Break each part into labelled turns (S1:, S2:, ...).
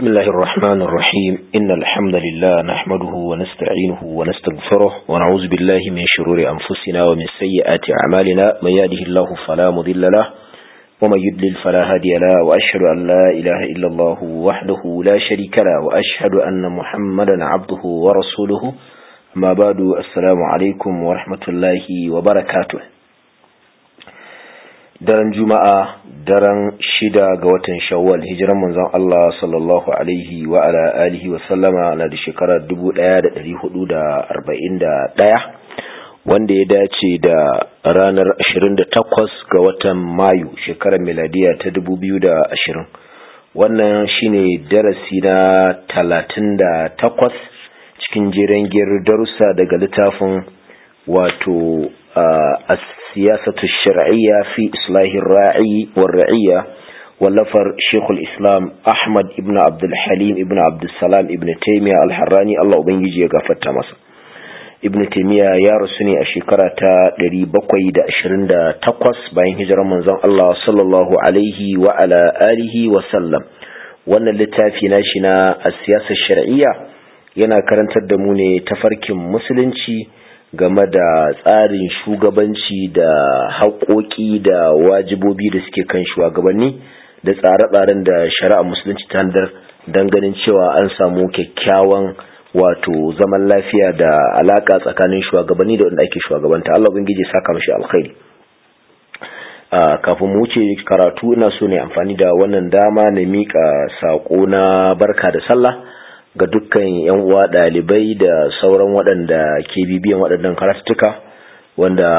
S1: بسم الله الرحمن الرحيم إن الحمد لله نحمده ونستعينه ونستغفره ونعوذ بالله من شرور أنفسنا ومن سيئات أعمالنا من يهده الله فلا مضل له ومن يضلل فلا هادي له وأشهد أن لا إله إلا الله وحده لا شريك له وأشهد أن محمدا عبده ورسوله ما بعد السلام عليكم ورحمة الله وبركاته daren juma'a daren shida ga watan shawwal hijiran manzon Allah sallallahu alaihi wa ala alihi wa sallama na da shekarar 1441 wanda ya dace da ranar 28 ga watan mayu shekarar miladiya ta 2020 wannan shine darasi na 38 cikin jiran darussa daga littafin wato السياسة الشرعية في إصلاح الراعي والرعية واللفر شيخ الإسلام أحمد ابن عبد الحليم ابن عبد السلام ابن تيمية الحراني الله أبنجي يغفر تمسا ابن تيمية يا رسولي الشكرة لري بقوي دا أشرين دا تقوس باين هجر منزان الله صلى الله عليه وعلى آله وسلم وانا littafi na shi na siyasar shari'iyya yana karantar da mu ne tafarkin musulunci game da tsarin shugabanci da haƙoƙi da wajibobi da suke kan shugabanni da tsare-tsaren da shari'a musulunci ta handar don ganin cewa an samu kyakkyawan wato zaman lafiya da alaƙa tsakanin shugabanni da wanda ake shugabanta Allah ubangiji saka mashi alkhairi kafin mu wuce karatu ina so ne amfani da wannan dama na miƙa saƙo na barka da sallah ga dukkan yan uwa dalibai da sauran waɗanda ke bibiyan waɗannan karatuka wanda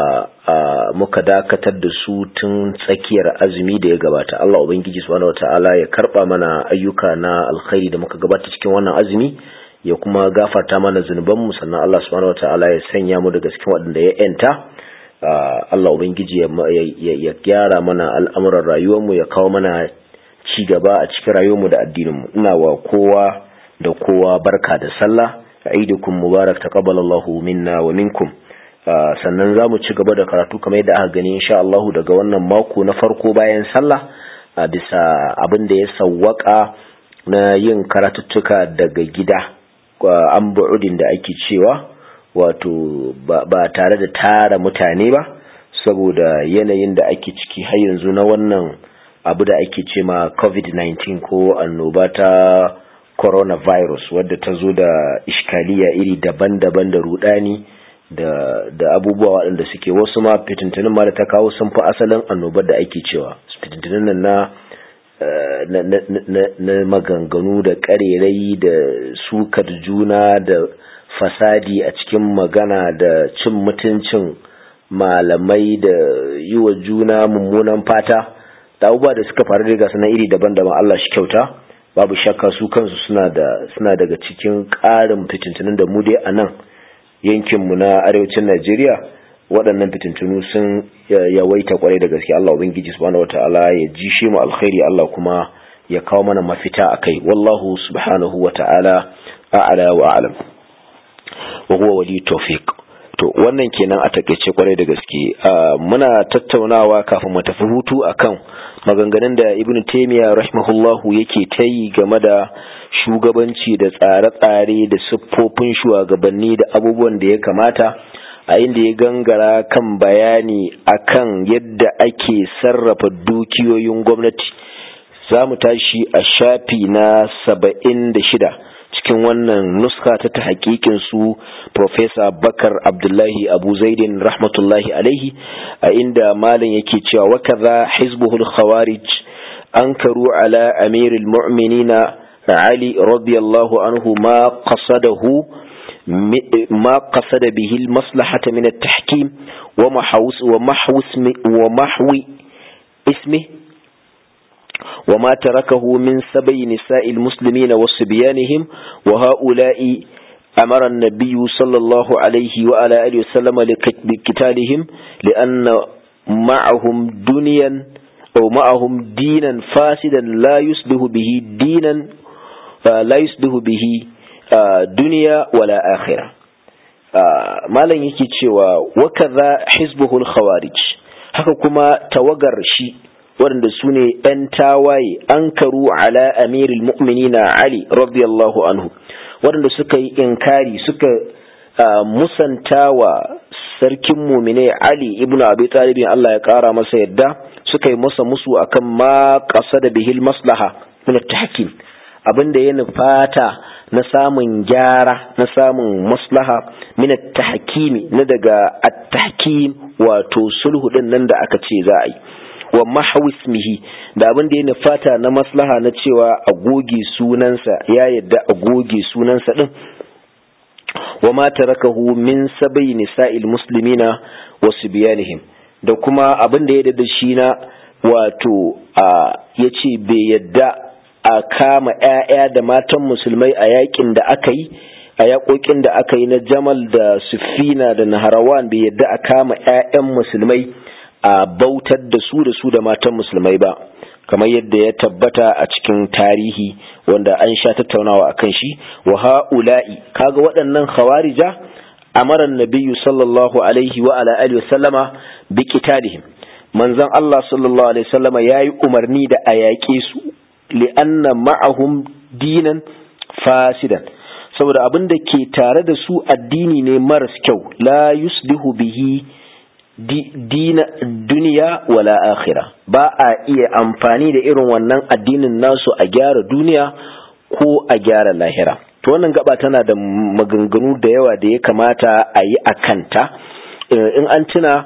S1: muka dakatar da su tun tsakiyar azumi da ya gabata Allah ubangiji subhanahu wataala ya karba mana ayyuka na alkhairi da muka gabata cikin wannan azumi ya kuma gafarta mana zunuban mu sannan Allah subhanahu wataala ya sanya mu daga cikin waɗanda ya yanta Allah ubangiji ya gyara mana al'amuran rayuwar mu ya kawo mana ci gaba a cikin rayuwar mu da addinin mu ina wa kowa da kowa barka da sallah aidukum mubarak taqabbalallahu minna wa minkum sannan zamu ci gaba da karatu kamar yadda aka gani insha Allah daga wannan mako na farko bayan sallah bisa abin da ya sawwaka na yin karatuttuka daga gida an bu'udin da ake cewa wato ba tare da tara mutane ba saboda yanayin da ake ciki har yanzu na wannan abu da ake ce ma covid-19 ko annoba ta coronavirus wadda ta zo da iskaliya iri daban-daban da rudani da, da abubuwa waɗanda suke wasu ma fitintunin ma da ta kawo sun fi asalin annobar da ake cewa fitintunin nan na, na, na, na, na maganganu da ƙarerai da sukar juna da fasadi a cikin magana da cin mutuncin malamai da yi wa juna mummunan fata da abubuwa da suka faru daga sana iri daban-daban Allah shi kyauta babu shakka su kansu suna da suna daga cikin ƙarin fitintunin da mu dai a nan yankinmu na arewacin Najeriya waɗannan fitintunu sun yawaita kwarai da gaske Allah ubangiji subhanahu wataala ya ji shi mu alkhairi Allah kuma ya kawo mana mafita akai wallahu subhanahu wataala a'la wa a'lam wa huwa wali tawfiq to wannan kenan a takeice kwarai da gaske muna tattaunawa kafin mu tafi hutu akan maganganun da ibn taimiyya rahimahullahu yake ta yi game da shugabanci da tsare-tsare da siffofin shugabanni da abubuwan da ya kamata a inda ya gangara kan bayani akan yadda ake sarrafa dukiyoyin gwamnati za mu tashi a shafi na saba'in da shida cikin wannan nuska ta ta hakikin su Profesa Bakar Abdullahi Abu Zaidin rahmatullahi alaihi a inda malam yake cewa wa kaza hizbuhul khawarij ankaru ala amiril mu'minina Ali radiyallahu anhu ma qasadahu ما قصد به المصلحة من التحكيم ومحوس ومحوس ومحو اسمه وما تركه من سبي نساء المسلمين وصبيانهم وهؤلاء أمر النبي صلى الله عليه وعلى آله وسلم لقتالهم لأن معهم دنيا أو معهم دينا فاسدا لا يصلح به دينا لا يصلح به دنيا ولا آخرة malam yake cewa wakaza hizbuhul khawarij haka kuma tawagar shi waɗanda su ne ‘yan tawaye an karu ala amiril mu'minina Ali radiyallahu anhu waɗanda suka yi inkari suka musanta wa sarkin mumine Ali ibn Abi Talib Allah ya ƙara masa yadda suka yi masa musu akan ma ƙasa da bihil maslaha min tahkim abinda ya nufata na samun gyara na samun maslaha min tahkimi na daga at-tahkim wato sulhu din nan da aka ce za a yi wa mahawismihi da abin da ya nufata na maslaha na cewa a goge sunansa ya yadda a goge sunansa din wa ma tarakahu min sabai nisa'il muslimina wa subyanihim da kuma abin da ya da shi na wato a yace bai yadda a kama ƴaƴa da matan musulmai a yakin da aka yi a yakokin da aka yi na Jamal da Sufina da Naharawan bai yadda a kama ƴaƴan musulmai a bautar da su da su da matan musulmai ba kamar yadda ya tabbata a cikin tarihi wanda an sha tattaunawa akan shi wa ha'ula'i kaga waɗannan khawarija amara nabiyyu sallallahu alaihi wa ala alihi wasallama bi qitalihim manzon Allah sallallahu alaihi wasallama yayi umarni da a yaƙe su li'anna ma'ahum dinan fasidan saboda abin da ke tare da su addini ne maras kyau la yuslihu bihi dina duniya wala akhira ba a iya amfani da irin wannan addinin nasu a gyara duniya ko a gyara lahira to wannan gaba tana da maganganu da yawa da ya kamata a yi a kanta in an tuna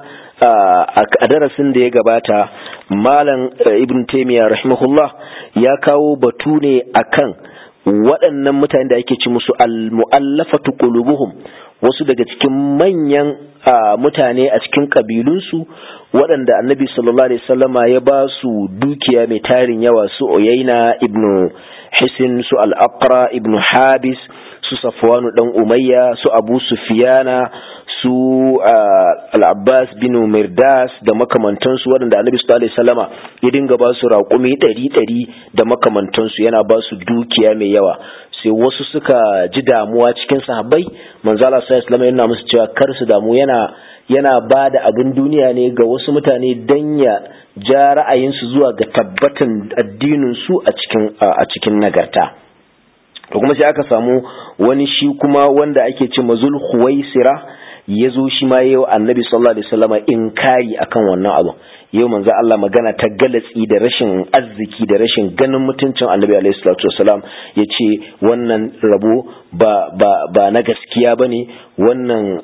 S1: a darasin da ya gabata malam ibn taimiyya rahimahullah ya kawo batu ne akan waɗannan mutane da ake ci musu al-mu'allafatu qulubuhum wasu daga cikin manyan mutane a cikin kabilunsu waɗanda annabi sallallahu alaihi wasallama ya ba su dukiya mai tarin yawa su oyaina ibnu hisin su al-aqra ibnu habis su safwanu dan umayya su abu sufiyana su al-abbas bin mirdas da makamantansu waɗanda annabi sallallahu alaihi wasallama ya dinga ba su raƙumi ɗari ɗari da makamantansu yana ba su dukiya mai yawa sai wasu suka ji damuwa cikin sahabbai manzo Allah sallallahu alaihi yana musu cewa kar su damu yana yana ba da abin duniya ne ga wasu mutane dan ya ja ra'ayinsu zuwa ga tabbatan addinin su a cikin a cikin nagarta to kuma sai aka samu wani shi kuma wanda ake ce mazul khuwaisira ya zo shi ma yau annabi sallallahu alaihi wasallama inkari akan wannan abu yau manzo Allah magana ta galatsi da rashin arziki da rashin ganin mutuncin annabi alaihi salatu wasalam ya ce wannan rabo ba ba ba na gaskiya bane wannan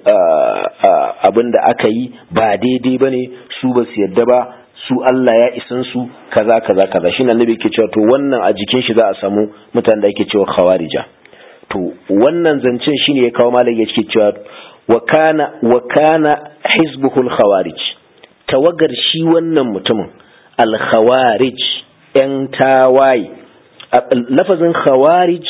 S1: abin da aka yi ba daidai bane su ba su yadda ba su Allah ya isan su kaza kaza kaza shi annabi yake cewa to wannan a jikin shi za a samu mutanen da ake cewa khawarija to wannan zancen shine ya kawo malai yake cewa wa kana wa kana hizbuhul khawarij tawagar shi wannan mutumin al-khawarij ‘yan tawaye lafazin khawarij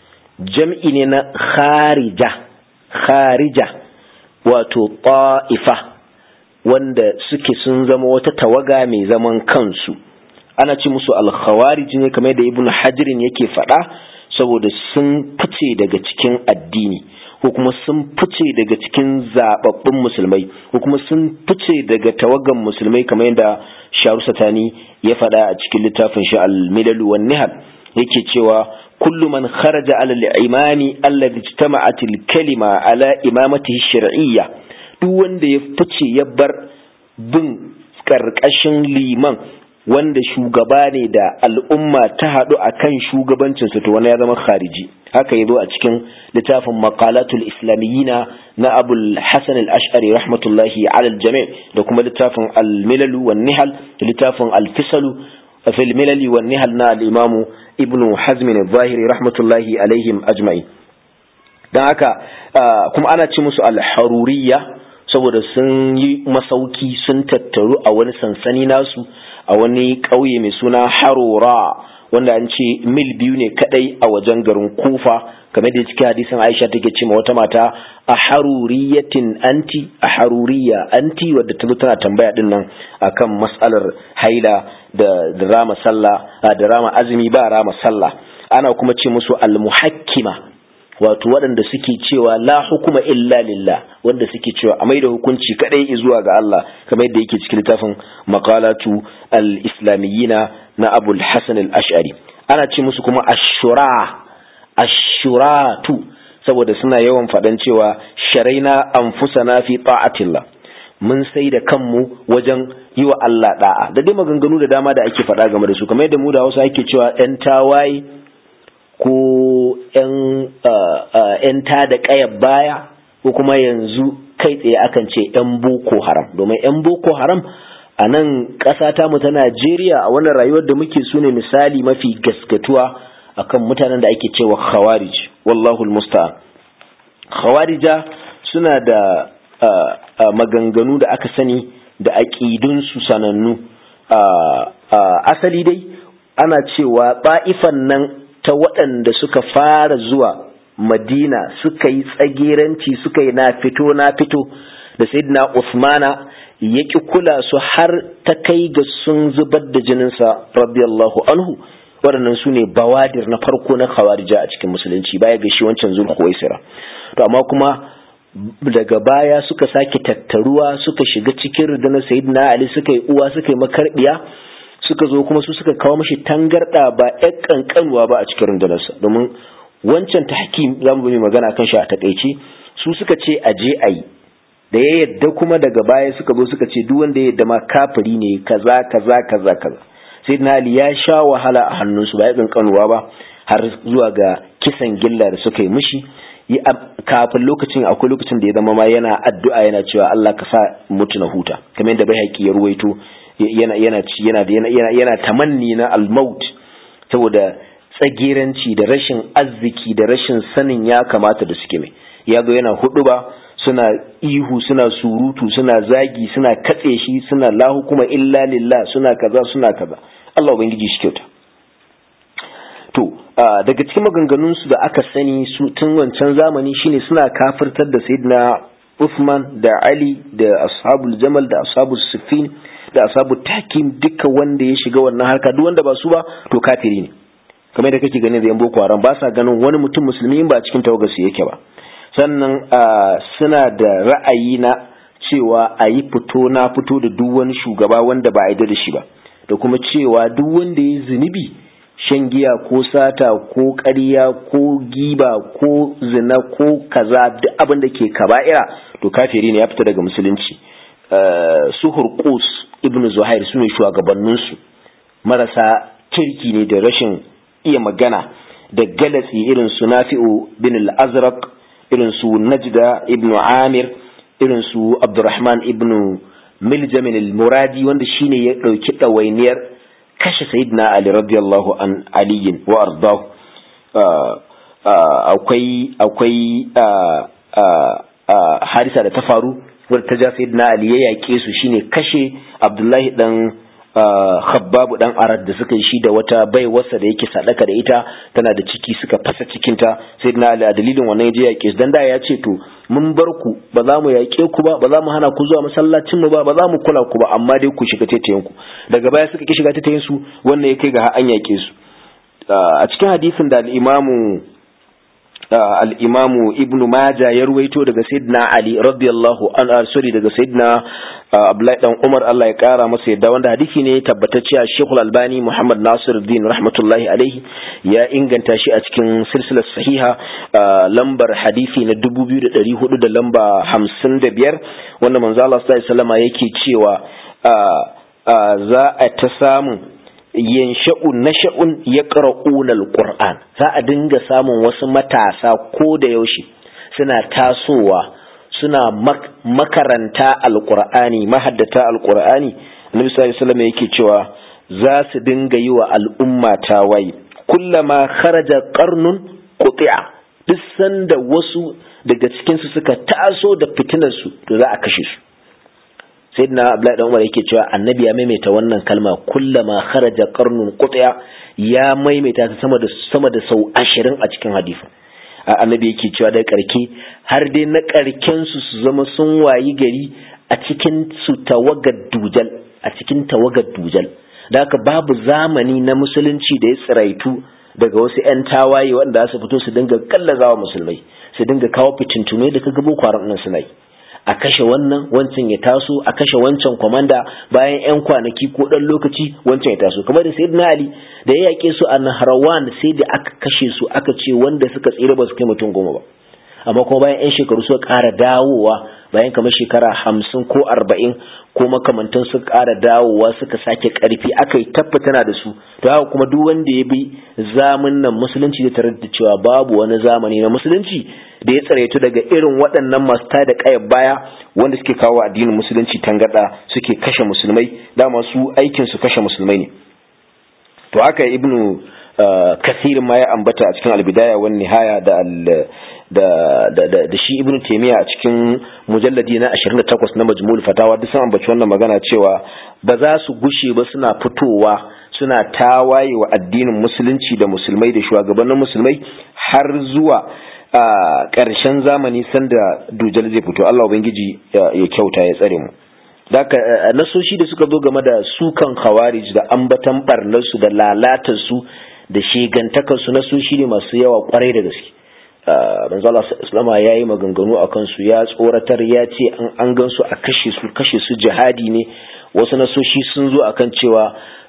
S1: jam'i ne na kharija kharija wato ta'ifa wanda suke sun zama wata tawaga mai zaman kansu ana ci musu al-khawarij ne kamar da ibn hajirin yake faɗa saboda sun fice daga cikin addini ko kuma sun fice daga cikin zababbun musulmai ko kuma sun fice daga tawagan musulmai kamar yadda sharu satani ya faɗa a cikin littafin shi al-milal wan nihal yake cewa kullu man kharaja ala al-imani alladhi ijtama'at al-kalima ala imamatihi shar'iyya duk wanda ya fice ya bar bin karkashin liman wanda shugaba ne da al'umma ta haɗu a kan shugabancinsa to wani ya zama khariji haka ya zo a cikin littafin maqalatul islamiyina na abul hasan al-ash'ari rahmatullahi alal jami' da kuma littafin al-milalu wan nihal da littafin al-fisalu fil milali wan nihal na al-imamu ibnu hazm al-zahiri rahmatullahi alaihim ajma'i dan haka kuma ana ci musu al-haruriyya saboda sun yi masauki sun tattaru a wani sansani nasu a wani ƙauye mai suna harora wanda an ce mil biyu ne kadai a wajen garin kufa kamar da cikin hadisin aisha take ce ma wata mata a haruriyatin anti a haruriya anti wadda ta tana tambaya din nan akan matsalar haila da rama sallah da rama azumi ba rama sallah ana kuma ce musu almuhakkima wato waɗanda suke cewa la hukuma illa lillah wanda suke cewa a maida hukunci kadai zuwa ga Allah kamar yadda yake cikin littafin maqalatu al-islamiyina na Abu al-Hasan al-Ash'ari ana ce musu kuma ashura ashuratu saboda suna yawan faɗan cewa sharaina anfusana fi ta'atillah mun sai da kanmu wajen yi wa Allah da'a da dai maganganu da dama da ake faɗa game da su kamar yadda mu da Hausa ake cewa ‘yan tawaye ko ‘yan ta da ƙayar baya ko kuma yanzu kai tsaye akan ce ‘yan boko haram domin ‘yan boko haram a nan ƙasa ta mu ta Najeriya a wannan rayuwar da muke su ne misali mafi gaskatuwa akan mutanen da ake cewa khawarij wallahu musta'an khawarija suna da maganganu da aka sani da aƙidunsu sanannu asali dai ana cewa ba'ifan nan ta waɗanda suka fara zuwa madina suka yi tsageranci suka yi na fito na fito da sayyidina usmana ya ƙi kula su har ta kai ga sun zubar da jininsa radiyallahu anhu waɗannan su ne bawadir na farko na khawarija a cikin musulunci baya ga shi wancan zulhuwaisira to amma kuma daga baya suka sake tattaruwa suka shiga cikin rundunar sayyidina ali suka yi uwa suka yi makarbiya suka zo kuma su suka kawo mashi tangarda ba ƴan kankanuwa ba a cikin rundunarsa domin wancan tahkim za mu bi magana kan shi a takaice su suka ce a je a yi da ya yadda kuma daga baya suka zo suka ce duk wanda ya yadda ma kafiri ne kaza kaza kaza kaza sayyidina ali ya sha wahala a hannunsu ba ya kankanuwa ba har zuwa ga kisan gilla da suka yi mishi kafin lokacin akwai lokacin da ya zama ma yana addu'a yana cewa Allah ka sa mutu na huta kamar yadda bai ya ruwaito yana yana yana yana yana tamanni na al-maut saboda tsagiranci da rashin arziki da rashin sanin ya kamata da suke mai ya zo yana hudu ba suna ihu suna surutu suna zagi suna katse shi suna la hukuma illa lillah suna kaza suna kaza Allah ubangiji shi kyauta to daga cikin maganganunsu da aka sani su tun wancan zamani shine suna kafirtar da sayyidina Uthman da Ali da ashabul Jamal da ashabul Siffin da ashabul Takim duka wanda ya shiga wannan harka duk wanda ba su ba to kafiri ne kamar da kake ganin da yan Boko Haram ba sa ganin wani mutum musulmi in ba cikin tawagar su yake ba sannan suna da ra'ayi na cewa a yi fito na fito da duk wani shugaba wanda ba a da shi ba da kuma cewa duk wanda ya zunubi shan giya ko sata ko ƙarya ko giba ko zina ko kaza duk abin da ke kaba'ira to kafiri ne ya fita daga musulunci su hurqus ibnu zuhair su ne shugabanninsu marasa kirki ne da rashin iya magana da galatsi irin su nafi'u bin al-azraq irin su najda ibnu amir irin su abdurrahman ibnu miljamin al-muradi wanda shine ya dauki ɗawainiyar kashe sayyidina ali radiyallahu an aliyin wa ardahu akwai akwai harisa da ta faru wadda ta ja sayyidina ali ya yaƙe su shine kashe abdullahi dan khabbabu dan arad da suka yi shi da wata baiwarsa da yake sadaka da ita tana da ciki suka fasa cikinta sayyidina ali a dalilin wannan ya je yaƙe su dan da ya ce to mun bar ku ba za mu yaƙe ku ba ba za mu hana ku zuwa masallacin mu ba ba za mu kula ku ba amma dai ku shiga taitayen ku daga baya suka ki shiga taitayen su wannan ya kai ga an yaƙe su a cikin hadisin da al-imamu al-imamu ibnu maja ya ruwaito daga sayyidina ali radiyallahu an sorry daga sayyidina abdullahi dan umar Allah ya kara masa yadda wanda hadisi ne tabbatacce a shekul albani muhammad nasiruddin rahmatullahi alaihi ya inganta shi a cikin silsilar sahiha lambar hadisi na 2400 da lamba 55 wanda manzo Allah sallallahu alaihi wasallam yake cewa za a ta samu yansha'u nasha'un yaqra'una alquran za a dinga samun wasu matasa ko da yaushe suna tasowa suna makaranta alqur'ani mahaddata alqur'ani annabi sallallahu alaihi wasallam yake cewa za su dinga yi wa al'umma tawaye kullama kharaja qarnun quti'a duk sanda wasu daga cikin su suka taso da fitinar su to za a kashe su sayyidina abdullahi dan umar yake cewa annabi ya maimaita wannan kalma kullama kharaja qarnun qutya ya maimaita ta sama da sama da sau 20 a cikin hadisi annabi yake cewa da karke har dai na karken su su zama sun wayi gari a cikin su tawagar dujal a cikin tawagar dujal da haka babu zamani na musulunci da ya tsiraitu daga wasu 'yan tawaye wanda su fito su dinga kallazawa musulmai su dinga kawo fitintume da kaga boko haram nan suna yi a kashe wannan wancan ya taso a kashe wancan kwamanda bayan 'yan kwanaki ko ɗan lokaci wancan ya taso kamar da sayyidina ali da ya yaƙe su a naharawan sai da aka kashe su aka ce wanda suka tsira ba su kai mutum goma ba amma kuma bayan 'yan shekaru suka ƙara dawowa bayan kamar shekara hamsin ko arba'in ko makamantan suka ƙara dawowa suka sake ƙarfi aka yi tabbatana da su to haka kuma duk wanda ya bi zamun nan musulunci da tarar da cewa babu wani zamani na musulunci da ya tsaraitu daga irin waɗannan masu tada ƙayar baya wanda suke kawo addinin musulunci tangaɗa suke kashe musulmai dama su aikin su kashe musulmai ne to haka ibnu kasirin ma ya ambata a cikin albidaya wani nihaya da da da da shi ibnu taymiya a cikin mujalladi na 28 na majmu'ul fatawa duk sun ambaci wannan magana cewa ba za su gushe ba suna fitowa suna tawaye wa addinin musulunci da musulmai da shugabannin musulmai har zuwa a ƙarshen zamani sanda dujal zai fito Allah ubangiji ya kyauta ya tsare mu Daka nasoshi da suka zo game da sukan khawarij da ambatan barnarsu da lalatarsu da shegantakarsu nasoshi ne masu yawa kwarai da gaske manzo Allah islama ya yi maganganu a kansu ya tsoratar ya ce an an gansu a kashe su kashe su jihadi ne wasu nasoshi sun zo akan cewa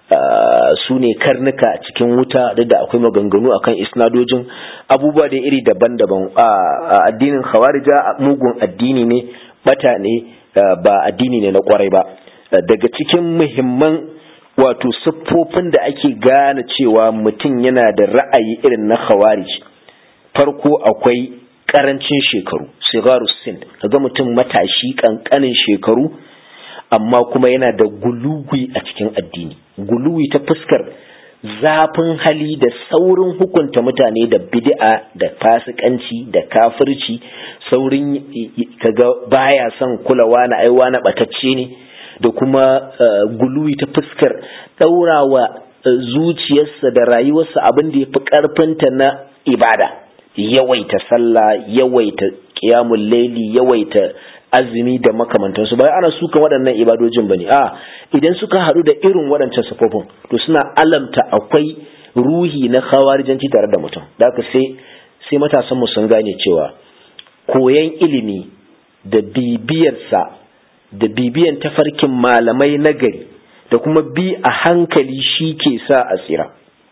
S1: su ne karnuka cikin wuta duk da akwai maganganu akan isnadojin abubuwa da iri daban-daban a addinin khawarija mugun addini ne bata ne ba addini ne na kwarai ba daga cikin muhimman wato siffofin da ake gane cewa mutum yana da ra'ayi irin na khawarij farko akwai karancin shekaru sigaru sin kaga mutum matashi kankanin shekaru amma kuma yana da guluwi a cikin addini guluwi ta fuskar zafin hali da saurin hukunta mutane da bid'a da fasikanci da kafirci saurin kaga baya son kulawa na aiwa na batacce ne da kuma guluwi ta fuskar ɗaurawa zuciyarsa da rayuwarsa abin da ya fi ƙarfinta na ibada yawaita sallah yawaita ƙiyamun laili yawaita azumi da makamantansu ba ana suka waɗannan ibadojin bane a idan suka haɗu da irin waɗancan sufofin to suna alamta akwai ruhi na khawarijanci tare da mutum da haka sai sai matasan mu sun gane cewa koyan ilimi da bibiyarsa da bibiyan tafarkin malamai nagari da kuma bi a hankali shi ke sa a tsira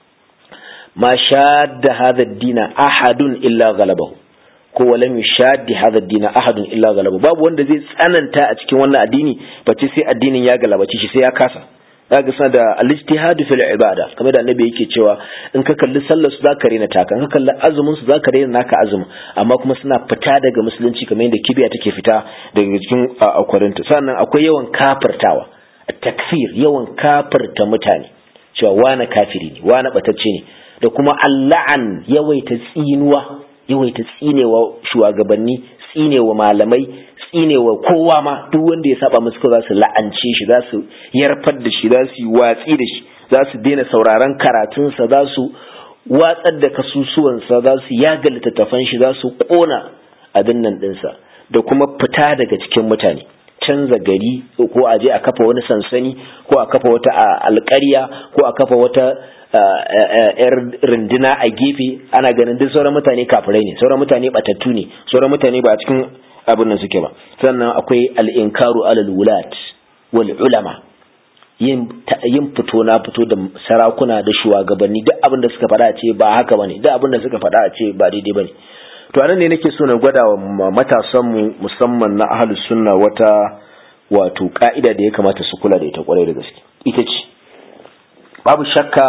S1: ma shadda hadha dina ahadun illa galabahu ko walam yushaddi hadha dina ahadun illa galabahu babu wanda zai tsananta a cikin wannan addini bace sai addinin ya galabace shi sai ya kasa zaka sa da al-ijtihad fil ibada kamar da annabi yake cewa in ka kalli sallar su zaka rena taka in ka kalli azumin su zaka rena naka azumi amma kuma suna fita daga musulunci kamar yadda kibiya take fita daga cikin akwarinta sannan akwai yawan kafirtawa takfir yawan kafirta mutane cewa wani kafiri ne wani batacce ne da kuma alla'an yawaita tsinuwa yawaita tsinewa shugabanni tsinewa malamai tsinewa kowa ma duk wanda ya saba musu za su la'ance shi za su yarfar da shi za su yi watsi da shi za su daina sauraron karatunsa za su watsar da kasusuwansa za su yaga littattafan shi za su kona abin nan ɗinsa da kuma fita daga cikin mutane canza gari ko a je a kafa wani sansani ko a kafa wata alƙarya ko a kafa wata yar rinduna a gefe ana ganin duk sauran mutane kafirai ne sauran mutane batattu ne sauran mutane ba a cikin abin nan suke ba sannan akwai al'inkaru alal wulat wal ulama yin fito na fito da sarakuna da shugabanni duk abin da suka faɗa a ce ba haka bane duk abin da suka faɗa a ce ba daidai bane to anan ne nake so na gwada wa matasan mu musamman na ahlus sunna wata wato ka'ida da ya kamata su kula da ita kwarai da gaske ita ce babu shakka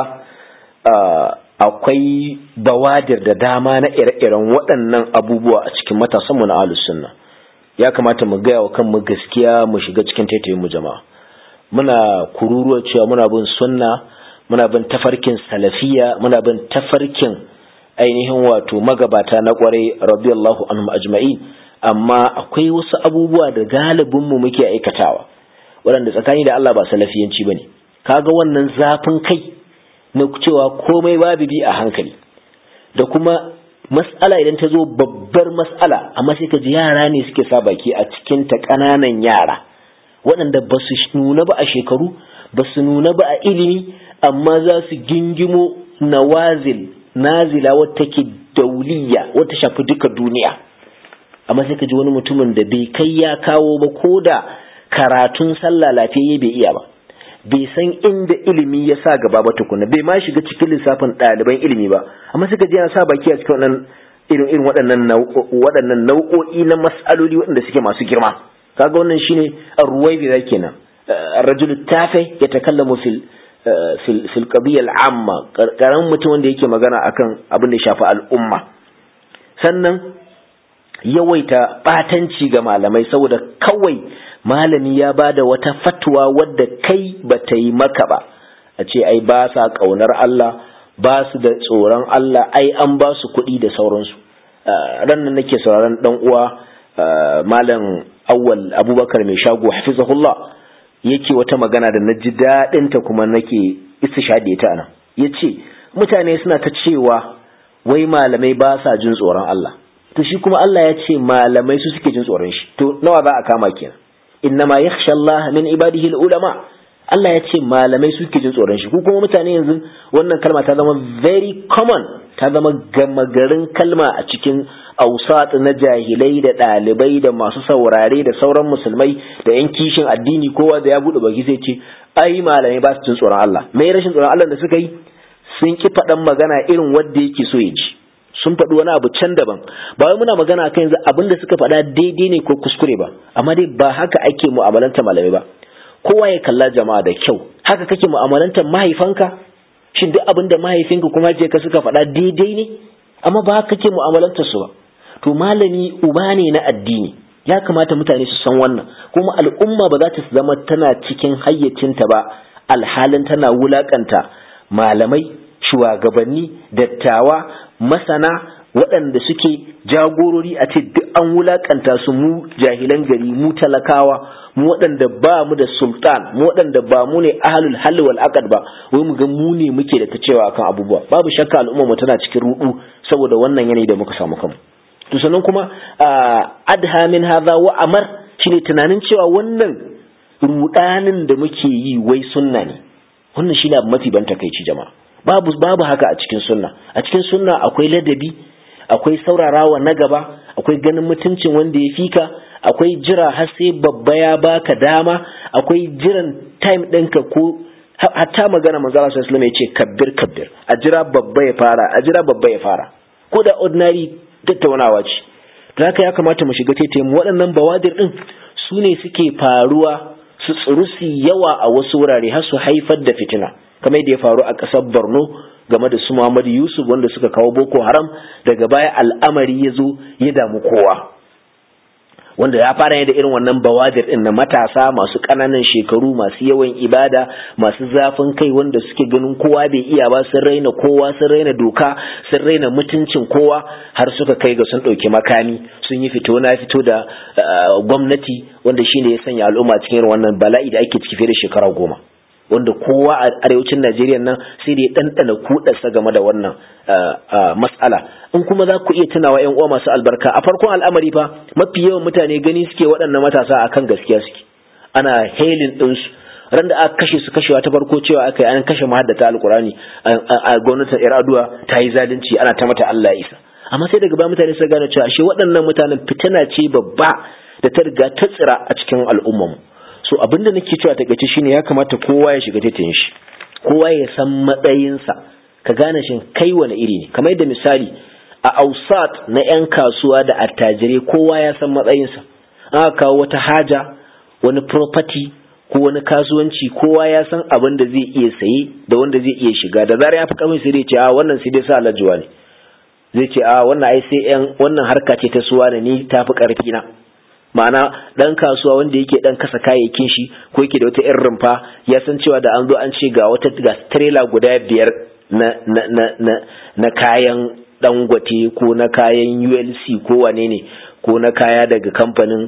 S1: akwai bawadir da dama na ire-iren waɗannan abubuwa a cikin matasanmu na ahlus sunna ya kamata mu gaya wa kanmu gaskiya mu shiga cikin taitayin mu jama'a muna kururuwa cewa muna bin sunna muna bin tafarkin salafiya muna bin tafarkin ainihin wato magabata na kwarai radiyallahu anhum ajma'in amma akwai wasu abubuwa da galibin mu muke aikatawa waɗanda tsakani da Allah ba salafiyanci bane kaga wannan zafin kai na cewa komai babu bi a hankali da kuma mas'ala idan ta zo babbar mas'ala amma sai ka ji yara ne suke sa baki a cikin ta ƙananan yara waɗanda ba su nuna ba a shekaru ba su nuna ba a ilimi amma za su gingimo nawazil nazila wata ke dauliya wata shafi duka duniya amma sai ka ji wani mutumin da bai kai ya kawo ba ko da karatun sallah lafiyayye bai iya ba bai san inda ilimi ya sa gaba ba tukuna bai ma shiga cikin lissafin ɗaliban ilimi ba amma suka ji yana sa baki a cikin wannan irin irin waɗannan waɗannan nau'o'i na mas'aloli waɗanda suke masu girma kaga wannan shine ar-ruwaybi da kenan ar-rajul tafi yatakallamu fil fil fil qadiyya al-amma karamin mutum wanda yake magana akan abin da ya shafi al'umma sannan yawaita batanci ga malamai saboda kawai malami ya bada wata fatwa wadda kai bata yi maka ba a ce ai ba sa kaunar Allah ba su da tsoron Allah ai an ba su kuɗi da sauransu ran nan nake sauraron dan uwa malam awwal abubakar mai shago hafizahullah yake wata magana da na ji daɗin ta kuma nake istishadi ta anan yace mutane suna ta cewa wai malamai ba sa jin tsoron Allah to shi kuma Allah ya ce malamai su suke jin tsoron shi to nawa za a kama kenan innama yakhsha Allah min ibadihi ulama Allah ya ce malamai suke jin tsoron shi ko kuma mutane yanzu wannan kalma ta zama very common ta zama gama garin kalma a cikin ausat na jahilai da ɗalibai da masu saurare da sauran musulmai da yan kishin addini kowa da ya buɗe baki sai ce ai malamai ba su jin tsoron Allah me rashin tsoron Allah da suka yi sun ki faɗan magana irin wanda yake so ya ji sun faɗi wani abu can daban ba wai muna magana kan yanzu abin da suka faɗa daidai ne ko kuskure ba amma dai ba haka ake mu'amalanta malamai ba kowa ya kalla jama'a da kyau haka kake mu'amalantar mahaifanka shin duk abin da mahaifinka kuma je ka suka faɗa daidai ne amma ba haka kake mu'amalantar su ba to malami uba ne na addini ya kamata mutane su san wannan kuma al'umma ba za ta zama tana cikin hayyacinta ba alhalin tana wulakanta malamai shugabanni dattawa masana waɗanda suke jagorori a ce duk an wulakanta su mu jahilan gari mu talakawa mu waɗanda ba mu da sultan mu waɗanda ba mu ne ahlul halli wal aqd ba wai mu ga mu ne muke da ta cewa akan abubuwa babu shakka al'umma mu tana cikin rudu saboda wannan yanayi da muka samu kanmu to sannan kuma adha min hadha wa amar shine tunanin cewa wannan rudanin da muke yi wai sunna ne wannan shine abu mafi ban takeici jama'a babu babu haka a cikin sunna a cikin sunna akwai ladabi akwai saurarawa na gaba akwai ganin mutuncin wanda ya fika akwai jira har sai babba ya baka dama akwai jiran time ɗinka ko hatta magana manzo Allah sallallahu alaihi ya ce kabbir kabbir a jira babba ya fara a jira babba ya fara ko da ordinary tattaunawa ce to haka ya kamata mu shiga taitaye mu waɗannan bawadir din su ne suke faruwa su tsiru su yawa a wasu wurare har su haifar da fitina kamar yadda ya faru a ƙasar Borno game da su Muhammad Yusuf wanda suka kawo Boko Haram daga baya al'amari ya zo ya damu kowa wanda ya fara ne da irin wannan bawadir din na matasa masu ƙananan shekaru masu yawan ibada masu zafin kai wanda suke ganin kowa bai iya ba sun raina kowa sun raina doka sun raina mutuncin kowa har suka kai ga sun ɗauki makami sun yi fito na fito da gwamnati wanda shine ya sanya al'umma cikin wannan bala'i da ake ciki fiye da shekara goma wanda kowa a arewacin Najeriya nan sai da ya ɗanɗana kuɗarsa game da wannan matsala in kuma za ku iya tunawa ƴan uwa masu albarka a farkon al'amari fa mafi yawan mutane gani suke waɗannan matasa akan gaskiya suke ana helin ɗinsu ran da aka kashe su kashewa ta farko cewa aka yi an kashe mahaddata alkurani a gwamnatin iraduwa ta yi zalunci ana ta mata Allah isa amma sai daga baya mutane suka gane cewa ashe waɗannan mutanen fitina ce babba da ta riga ta tsira a cikin al'ummarmu so abin da nake cewa takaice shine ya kamata kowa ya shiga taitayin shi kowa ya san matsayinsa ka gane shin kai wani iri ne kamar yadda misali a ausat na 'yan kasuwa da attajirai kowa ya san matsayinsa aka kawo wata haja wani property ko wani kasuwanci kowa ya san abin da zai iya saye da wanda zai iya shiga da zarar ya fi kamar sai dai ce a wannan sai dai sa alajuwa ne zai ce a wannan ai sai yan wannan harka ce ta suwa da ni ta fi karfi na ma'ana dan kasuwa wanda yake dan kasa kayayyakin shi ko yake da wata irin rumfa ya san cewa da an zo an ce ga wata ga trailer guda biyar na na na na, na kayan dangote ko na kayan ULC ko wane ne ko na kaya daga kamfanin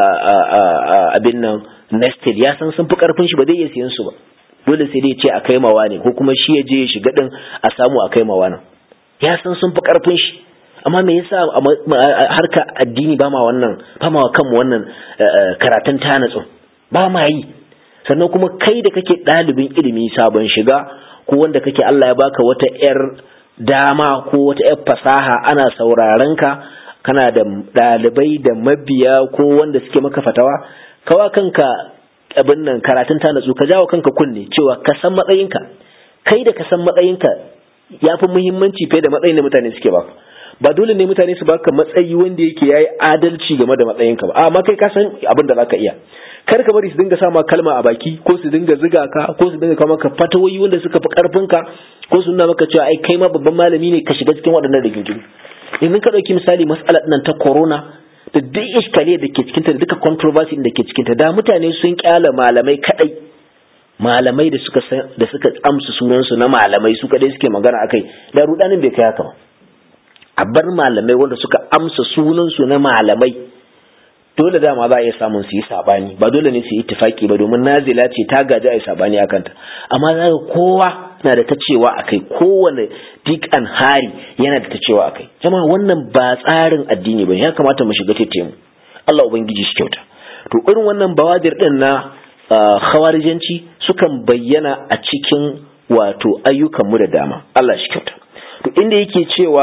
S1: abin nan Nestle ya san sun fi karfin shi ba zai iya siyan su ba dole sai dai ce a kai mawa ne ko kuma shi ya je ya shiga din a samu a kai mawa nan ya san sun fi karfin shi amma me yasa harka addini ba ma wannan ba ma kanmu wannan karatun tanatsu ba ma yi sannan kuma kai da kake ɗalibin ilimi sabon shiga ko wanda kake Allah ya baka wata 'yar dama ko wata 'yar fasaha ana sauraron ka kana da ɗalibai da mabiya ko wanda suke maka fatawa kawa kanka abin nan karatun ta natsu ka jawo kanka kunne cewa ka san matsayinka kai da ka san matsayinka ya fi muhimmanci fiye da matsayin da mutane suke baka ba dole ne mutane su baka matsayi wanda yake yayi adalci game da matsayinka ba amma kai ka san abin da zaka iya kar ka bari su dinga sama kalma a baki ko su dinga ziga ka ko su dinga kawo maka fatawoyi wanda suka fi karfin ka ko su nuna maka cewa ai kai ma babban malami ne ka shiga cikin waɗannan rigingimu yanzu ka ɗauki misali matsalar nan ta corona da duk iskali da ke cikinta da duka controversy da ke cikinta da mutane sun kyala malamai kadai malamai da suka da suka amsa sunansu na malamai su kadai suke magana akai da rudanin bai kai haka ba a bar malamai wanda suka amsa sunansu na malamai dole dama za a iya samun su yi sabani ba dole ne su yi ittifaki ba domin nazila ce ta gaji a yi sabani akan ta amma za ga kowa na da ta cewa akai kowane dik an hari yana da ta cewa akai jama'a wannan ba tsarin addini ba ya kamata mu shiga tete mu Allah ubangiji shi kyauta to irin wannan bawadir din na khawarijanci sukan bayyana a cikin wato ayyukan mu da dama Allah shi kyauta to inda yake cewa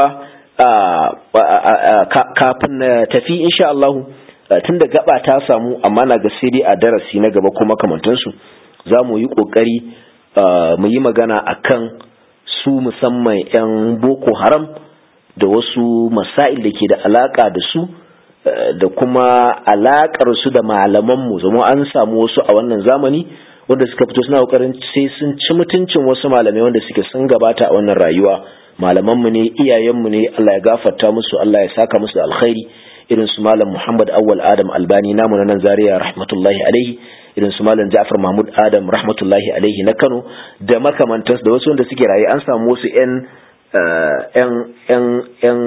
S1: kafin na tafi insha Allah tun da gaba ta samu amma na ga sai dai a darasi na gaba kuma kamantansu za mu yi ƙoƙari mu yi magana akan su musamman 'yan boko haram da wasu masail da ke da alaƙa da su da kuma alaƙar su da malamanmu zama an samu wasu a wannan zamani wanda suka fito suna ƙoƙarin sai sun ci mutuncin wasu malamai wanda suke sun gabata a wannan rayuwa malamanmu ne iyayenmu ne Allah ya gafarta musu Allah ya saka musu da alkhairi irin su malam Muhammad Awwal Adam Albani namu na nan Zaria rahmatullahi alaihi irin su malam Ja'far Mahmud Adam rahmatullahi alaihi na Kano da makamantansu da wasu wanda suke raye an samu wasu ƴan ƴan ƴan ƴan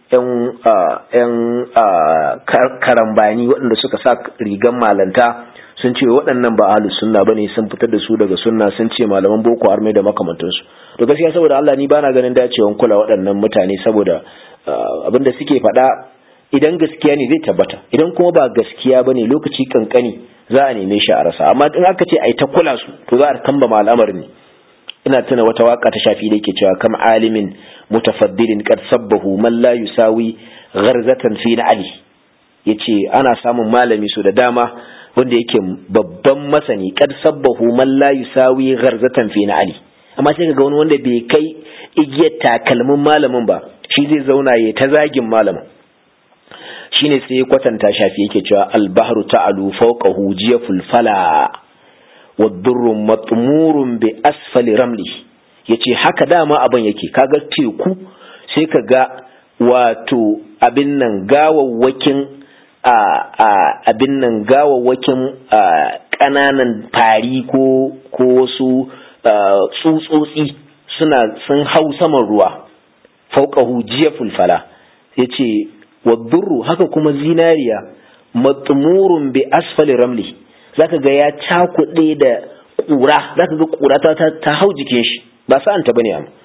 S1: ƴan ƴan karambani waɗanda suka sa rigan malanta sun ce waɗannan ba ahlus sunna bane sun fitar da su daga sunna sun ce malaman boko har mai da makamantansu to gaskiya saboda Allah ni bana ganin dacewan kula waɗannan mutane saboda abinda suke faɗa idan gaskiya ne zai tabbata idan kuma ba gaskiya bane lokaci kankani za a neme shi a rasa amma in aka ce ai ta kula su to za a kamba al'amarin ne ina tuna wata waka ta shafi da yake cewa kam alimin mutafaddilin qad sabbahu man la yusawi gharzatan fi ali yace ana samun malami su da dama wanda yake babban masani qad sabbahu man la yusawi gharzatan fi ali amma sai kaga wani wanda bai kai igiyar takalmin malamin ba shi zai zauna ya ta zagin malamin shine sai kwatanta shafi yake cewa albahru ta'alu fawqahu jiyaful fala wadurru matmurun bi asfali ramli yace haka dama abin yake kaga teku sai kaga wato abin nan gawawwakin a abin nan gawawwakin kananan fari ko ko wasu tsutsotsi suna sun hau saman ruwa fauqahu jiyaful fala yace wadurru haka kuma zinariya matmurun bi asfali ramli zaka ga ya cakuɗe da ƙura zaka ga ƙura ta ta hau jikin shi ba sa'an ta bane amma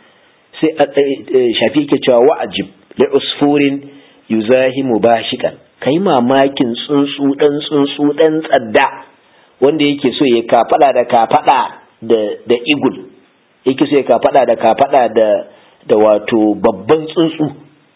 S1: sai shafi yake cewa wa'ajib li usfurin yuzahimu bashikan kai mamakin tsuntsu dan tsuntsu dan tsadda wanda yake so ya kafada da kafada da da igul yake so ya kafada da kafada da da wato babban tsuntsu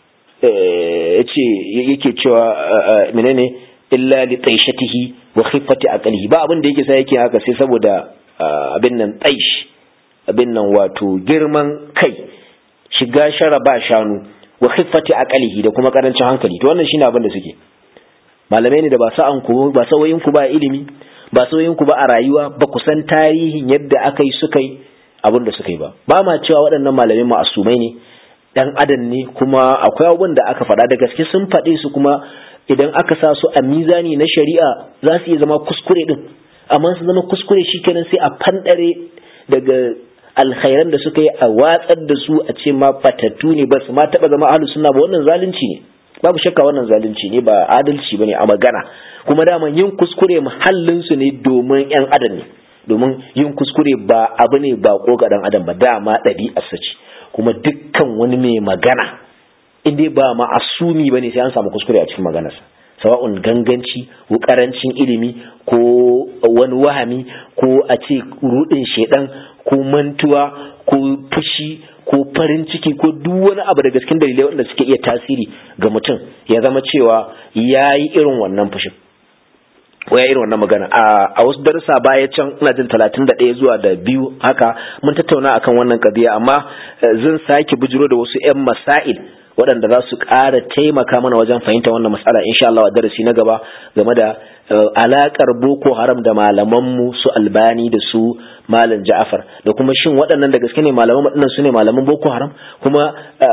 S1: yace yake cewa menene illa li taishatihi wa khiffati aqlihi ba abin da yake sai yake haka sai saboda abin nan taish abin nan wato girman kai shiga shara ba shanu wa khiffati aqlihi da kuma karancin hankali to wannan shine abin da suke malamai ne da ba sa'an ku ba sawayin ku ba ilimi ba sawayin ku ba a rayuwa ba ku san tarihin yadda aka yi suka yi abin da suka yi ba ba ma cewa waɗannan malamai ma'asumai ne dan adam ne kuma akwai abubuwan da aka faɗa da gaske sun faɗe su kuma idan aka sa su a mizani na shari'a za su iya zama kuskure din amma su zama kuskure shikenan sai a fandare daga alkhairan da suka yi a watsar da su a ce ma fatattu ne ba su ma taɓa zama ahlus sunna ba wannan zalunci ne babu shakka wannan zalunci ne ba adalci bane a magana kuma dama yin kuskure muhallin su ne domin yan adam ne domin yin kuskure ba abu ne ba ko ga dan adam ba dama ɗabi'arsa ce kuma dukkan wani mai magana in dai ba ma'asumi ba ne sai an samu kuskure a cikin maganarsa sawa'un ganganci ko karancin ilimi ko wani wahami ko a ce rudin shedan ko mantuwa ko fushi ko farin ciki ko duk wani abu daga cikin dalilai wanda suke iya tasiri ga mutum ya zama cewa ya yi irin wannan fushin waya irin wannan magana a wasu darussa baya can ina jin talatin da ɗaya zuwa da biyu haka mun tattauna akan wannan kadiya amma zan sake bujiro da wasu 'yan masail waɗanda za su ƙara taimaka mana wajen fahimta wannan matsala insha Allah a darasi na gaba game da alakar boko haram da malamanmu su albani da su malam ja'afar da kuma shin waɗannan da gaske ne malaman waɗannan su ne malaman boko haram kuma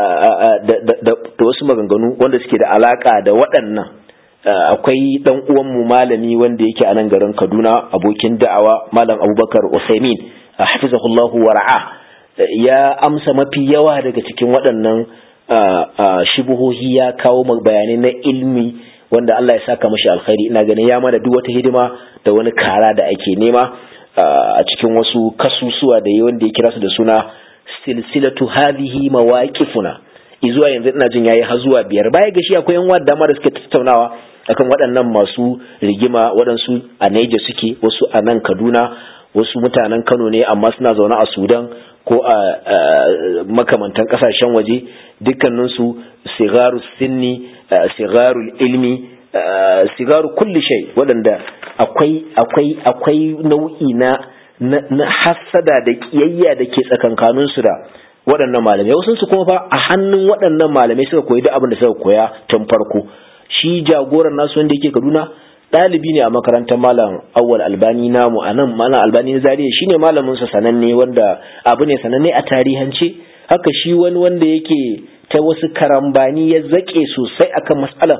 S1: da wasu maganganu wanda suke da alaka da waɗannan akwai dan uwanmu malami wanda yake a nan garin Kaduna abokin da'awa malam Abubakar Usaimin hafizahullahu wa ra'a ya amsa mafi yawa daga cikin waɗannan shubuhohi ya kawo bayanai na ilmi wanda Allah ya saka mashi alkhairi ina ganin ya mana duk wata hidima da wani kara da ake nema a cikin wasu kasusuwa da wanda ya kira su da suna silsilatu hadhihi mawaqifuna izuwa yanzu ina jin yayi har zuwa biyar baya ga shi akwai yan wadda dama da suke tattaunawa akan waɗannan masu rigima waɗansu a Niger suke wasu a nan Kaduna wasu mutanen Kano ne amma suna zaune a Sudan ko a makamantan kasashen waje dukkaninsu sigaru sinni sigaru ilmi sigaru kulli shay waɗanda akwai akwai akwai nau'i na na hassada da kiyayya da ke tsakankaninsu da waɗannan malamai wasu su kuma fa a hannun waɗannan malamai suka koyi duk abin da suka koya tun farko shi jagoran nasu wanda yake Kaduna ɗalibi ne a makarantar malam awwal albani namu a nan malam albani na zariya shine malamin sa sananne wanda abu ne sananne a tarihance haka shi wani wanda yake ta wasu karambani ya zake sosai akan matsalar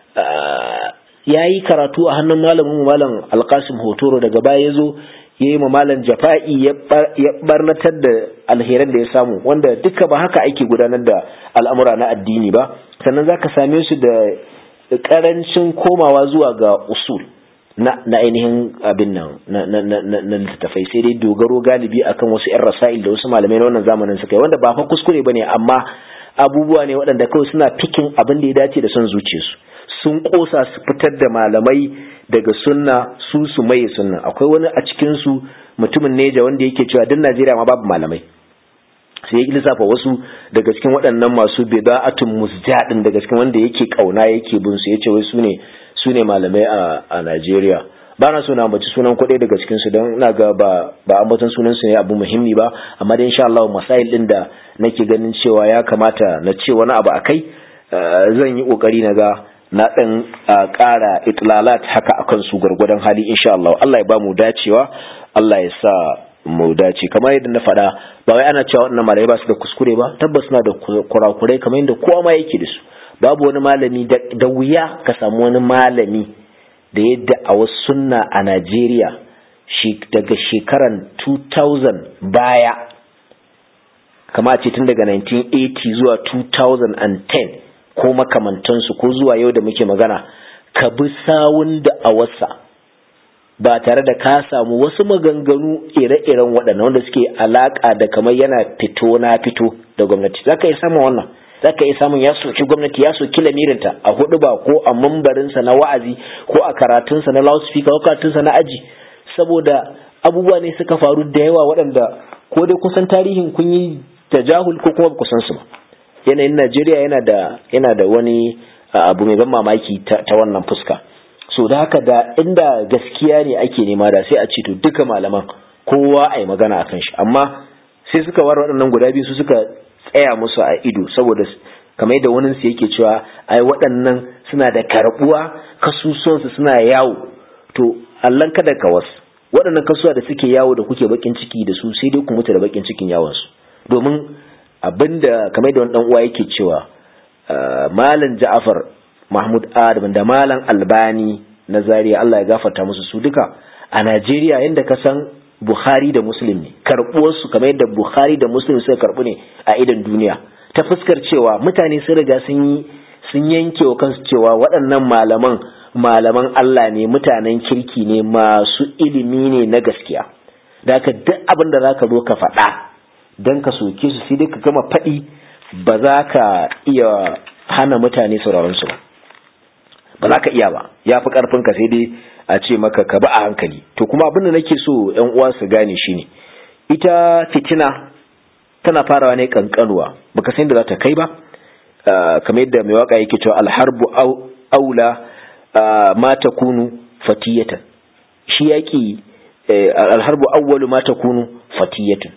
S1: ya yi karatu a hannun malamin malam alkasim hotoro daga baya ya zo ya yi malam jafa'i ya barnatar da alheran da ya samu wanda duka ba haka ake gudanar da al'amura na addini ba sannan za ka same su da karancin komawa zuwa ga usul na, na ainihin abin nan na, na, na, na, na littattafai sai dai dogaro galibi akan wasu 'yan rasa'il da wasu malamai na wannan zamanin suka yi wanda ba fa kuskure ba ne amma abubuwa ne waɗanda kawai suna fikin abin da ya dace da son zuciyarsu sun kosa su fitar da malamai daga sunna su su maye sunna akwai wani a cikin su mutumin neja wanda yake cewa duk Najeriya ma babu malamai sai ya lissafa wasu daga cikin waɗannan masu bida'atun musjadin daga cikin wanda yake kauna yake bin su yace wai su ne su ne malamai a a Najeriya ba na so na ambaci sunan kuɗi daga cikin su don ina ga ba ba ambaton sunan su ne abu muhimmi ba amma dai insha Allah masail din da nake ganin cewa ya kamata na ce wani abu akai zan yi kokari na ga na ɗan ƙara itlalat haka akan su gwargwadon hali insha Allah Allah ya ba mu dacewa Allah ya sa mu dace kamar yadda na faɗa ba wai ana cewa wannan malamai ba su da kuskure ba tabbas suna da kurakurai kamar yadda kowa ma yake da su babu wani malami da wuya ka samu wani malami da yadda a wasu sunna a Najeriya daga shekaran 2000 baya kama ce tun daga 1980 zuwa 2010 ko makamantansu ko zuwa yau da muke magana ka bi sawun da a wasa ba tare da ka samu wasu maganganu ire-iren waɗannan wanda suke alaƙa da kamar yana fito na fito da gwamnati za ka yi samun wannan za ka yi samun ya soki gwamnati ya soki lamirinta a hudu ba ko a mambarinsa na wa'azi ko a karatunsa na loudspeaker ko karatunsa na aji saboda abubuwa ne suka faru da yawa waɗanda ko dai kusan tarihin kun yi tajahul ko kuma ba kusan su ba yanayin Najeriya yana da yana da wani abu mai ban mamaki ta, wannan fuska so da haka da inda gaskiya ne ake nema da sai a ce to duka malaman kowa a yi magana akan shi amma sai suka war waɗannan guda biyu su suka tsaya musu a ido saboda kamar yadda wani su yake cewa ai waɗannan suna da karbuwa kasusuwansu suna yawo to allan kada ka wasu waɗannan kasuwa da suke yawo da kuke bakin ciki da su sai dai ku mutu da bakin cikin yawonsu domin abinda kamar da wani dan uwa yake cewa malam Ja'far Mahmud Adam da malam Albani na Zaria Allah ya gafarta musu su duka a Najeriya yanda ka san Bukhari da Muslim ne karbuwar su kamar yadda Bukhari da Muslim suka karbu ne a idan duniya ta fuskar cewa mutane sun riga sun yi sun yanke wa kansu cewa waɗannan malaman malaman Allah ne mutanen kirki ne masu ilimi ne na gaskiya da haka duk abin da zaka zo ka faɗa don ka soke su sai dai ka gama faɗi ba za ka iya hana mutane sauraron su ba ba za ka iya ba ya fi karfin ka sai dai a ce maka ka ba a hankali to kuma abin da nake so yan uwa su gane shine ita fitina tana farawa ne kankanuwa baka san da za ta kai ba kamar yadda mai waka yake cewa alharbu aula ma takunu fatiyatan shi yaki alharbu awwalu ma takunu fatiyatan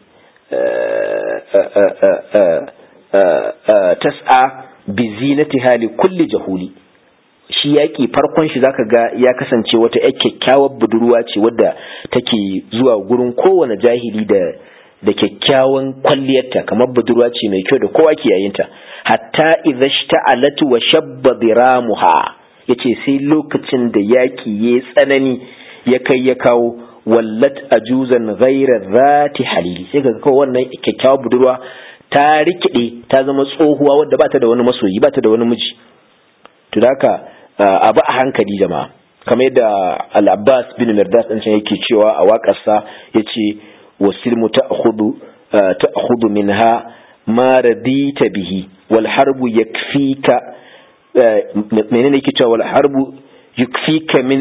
S1: tas'a bi zinatiha li kulli jahuli shi yaƙi farkon shi zaka ga ya kasance wata ƴar kyakkyawar budurwa ce wadda take zuwa gurin kowane jahili da da kyakkyawan kwalliyarta kamar budurwa ce mai kyau da kowa ke yayinta hatta idza shta'alat wa shabba diramuha yace sai lokacin da yaƙi ya tsanani ya kai ya kawo wallat ajuzan ghaira zati halili sai ga kawai wannan kyakkyawar budurwa ta rikide ta zama tsohuwa wadda ba ta da wani masoyi ba ta da wani miji to haka abu a hankali jama'a kamar yadda al-abbas bin mirdas ɗin can yake cewa a waƙarsa ya ce wasilmu ta'khudhu ta'khudhu minha ma radita bihi wal harbu yakfika menene yake cewa wal harbu yakfika min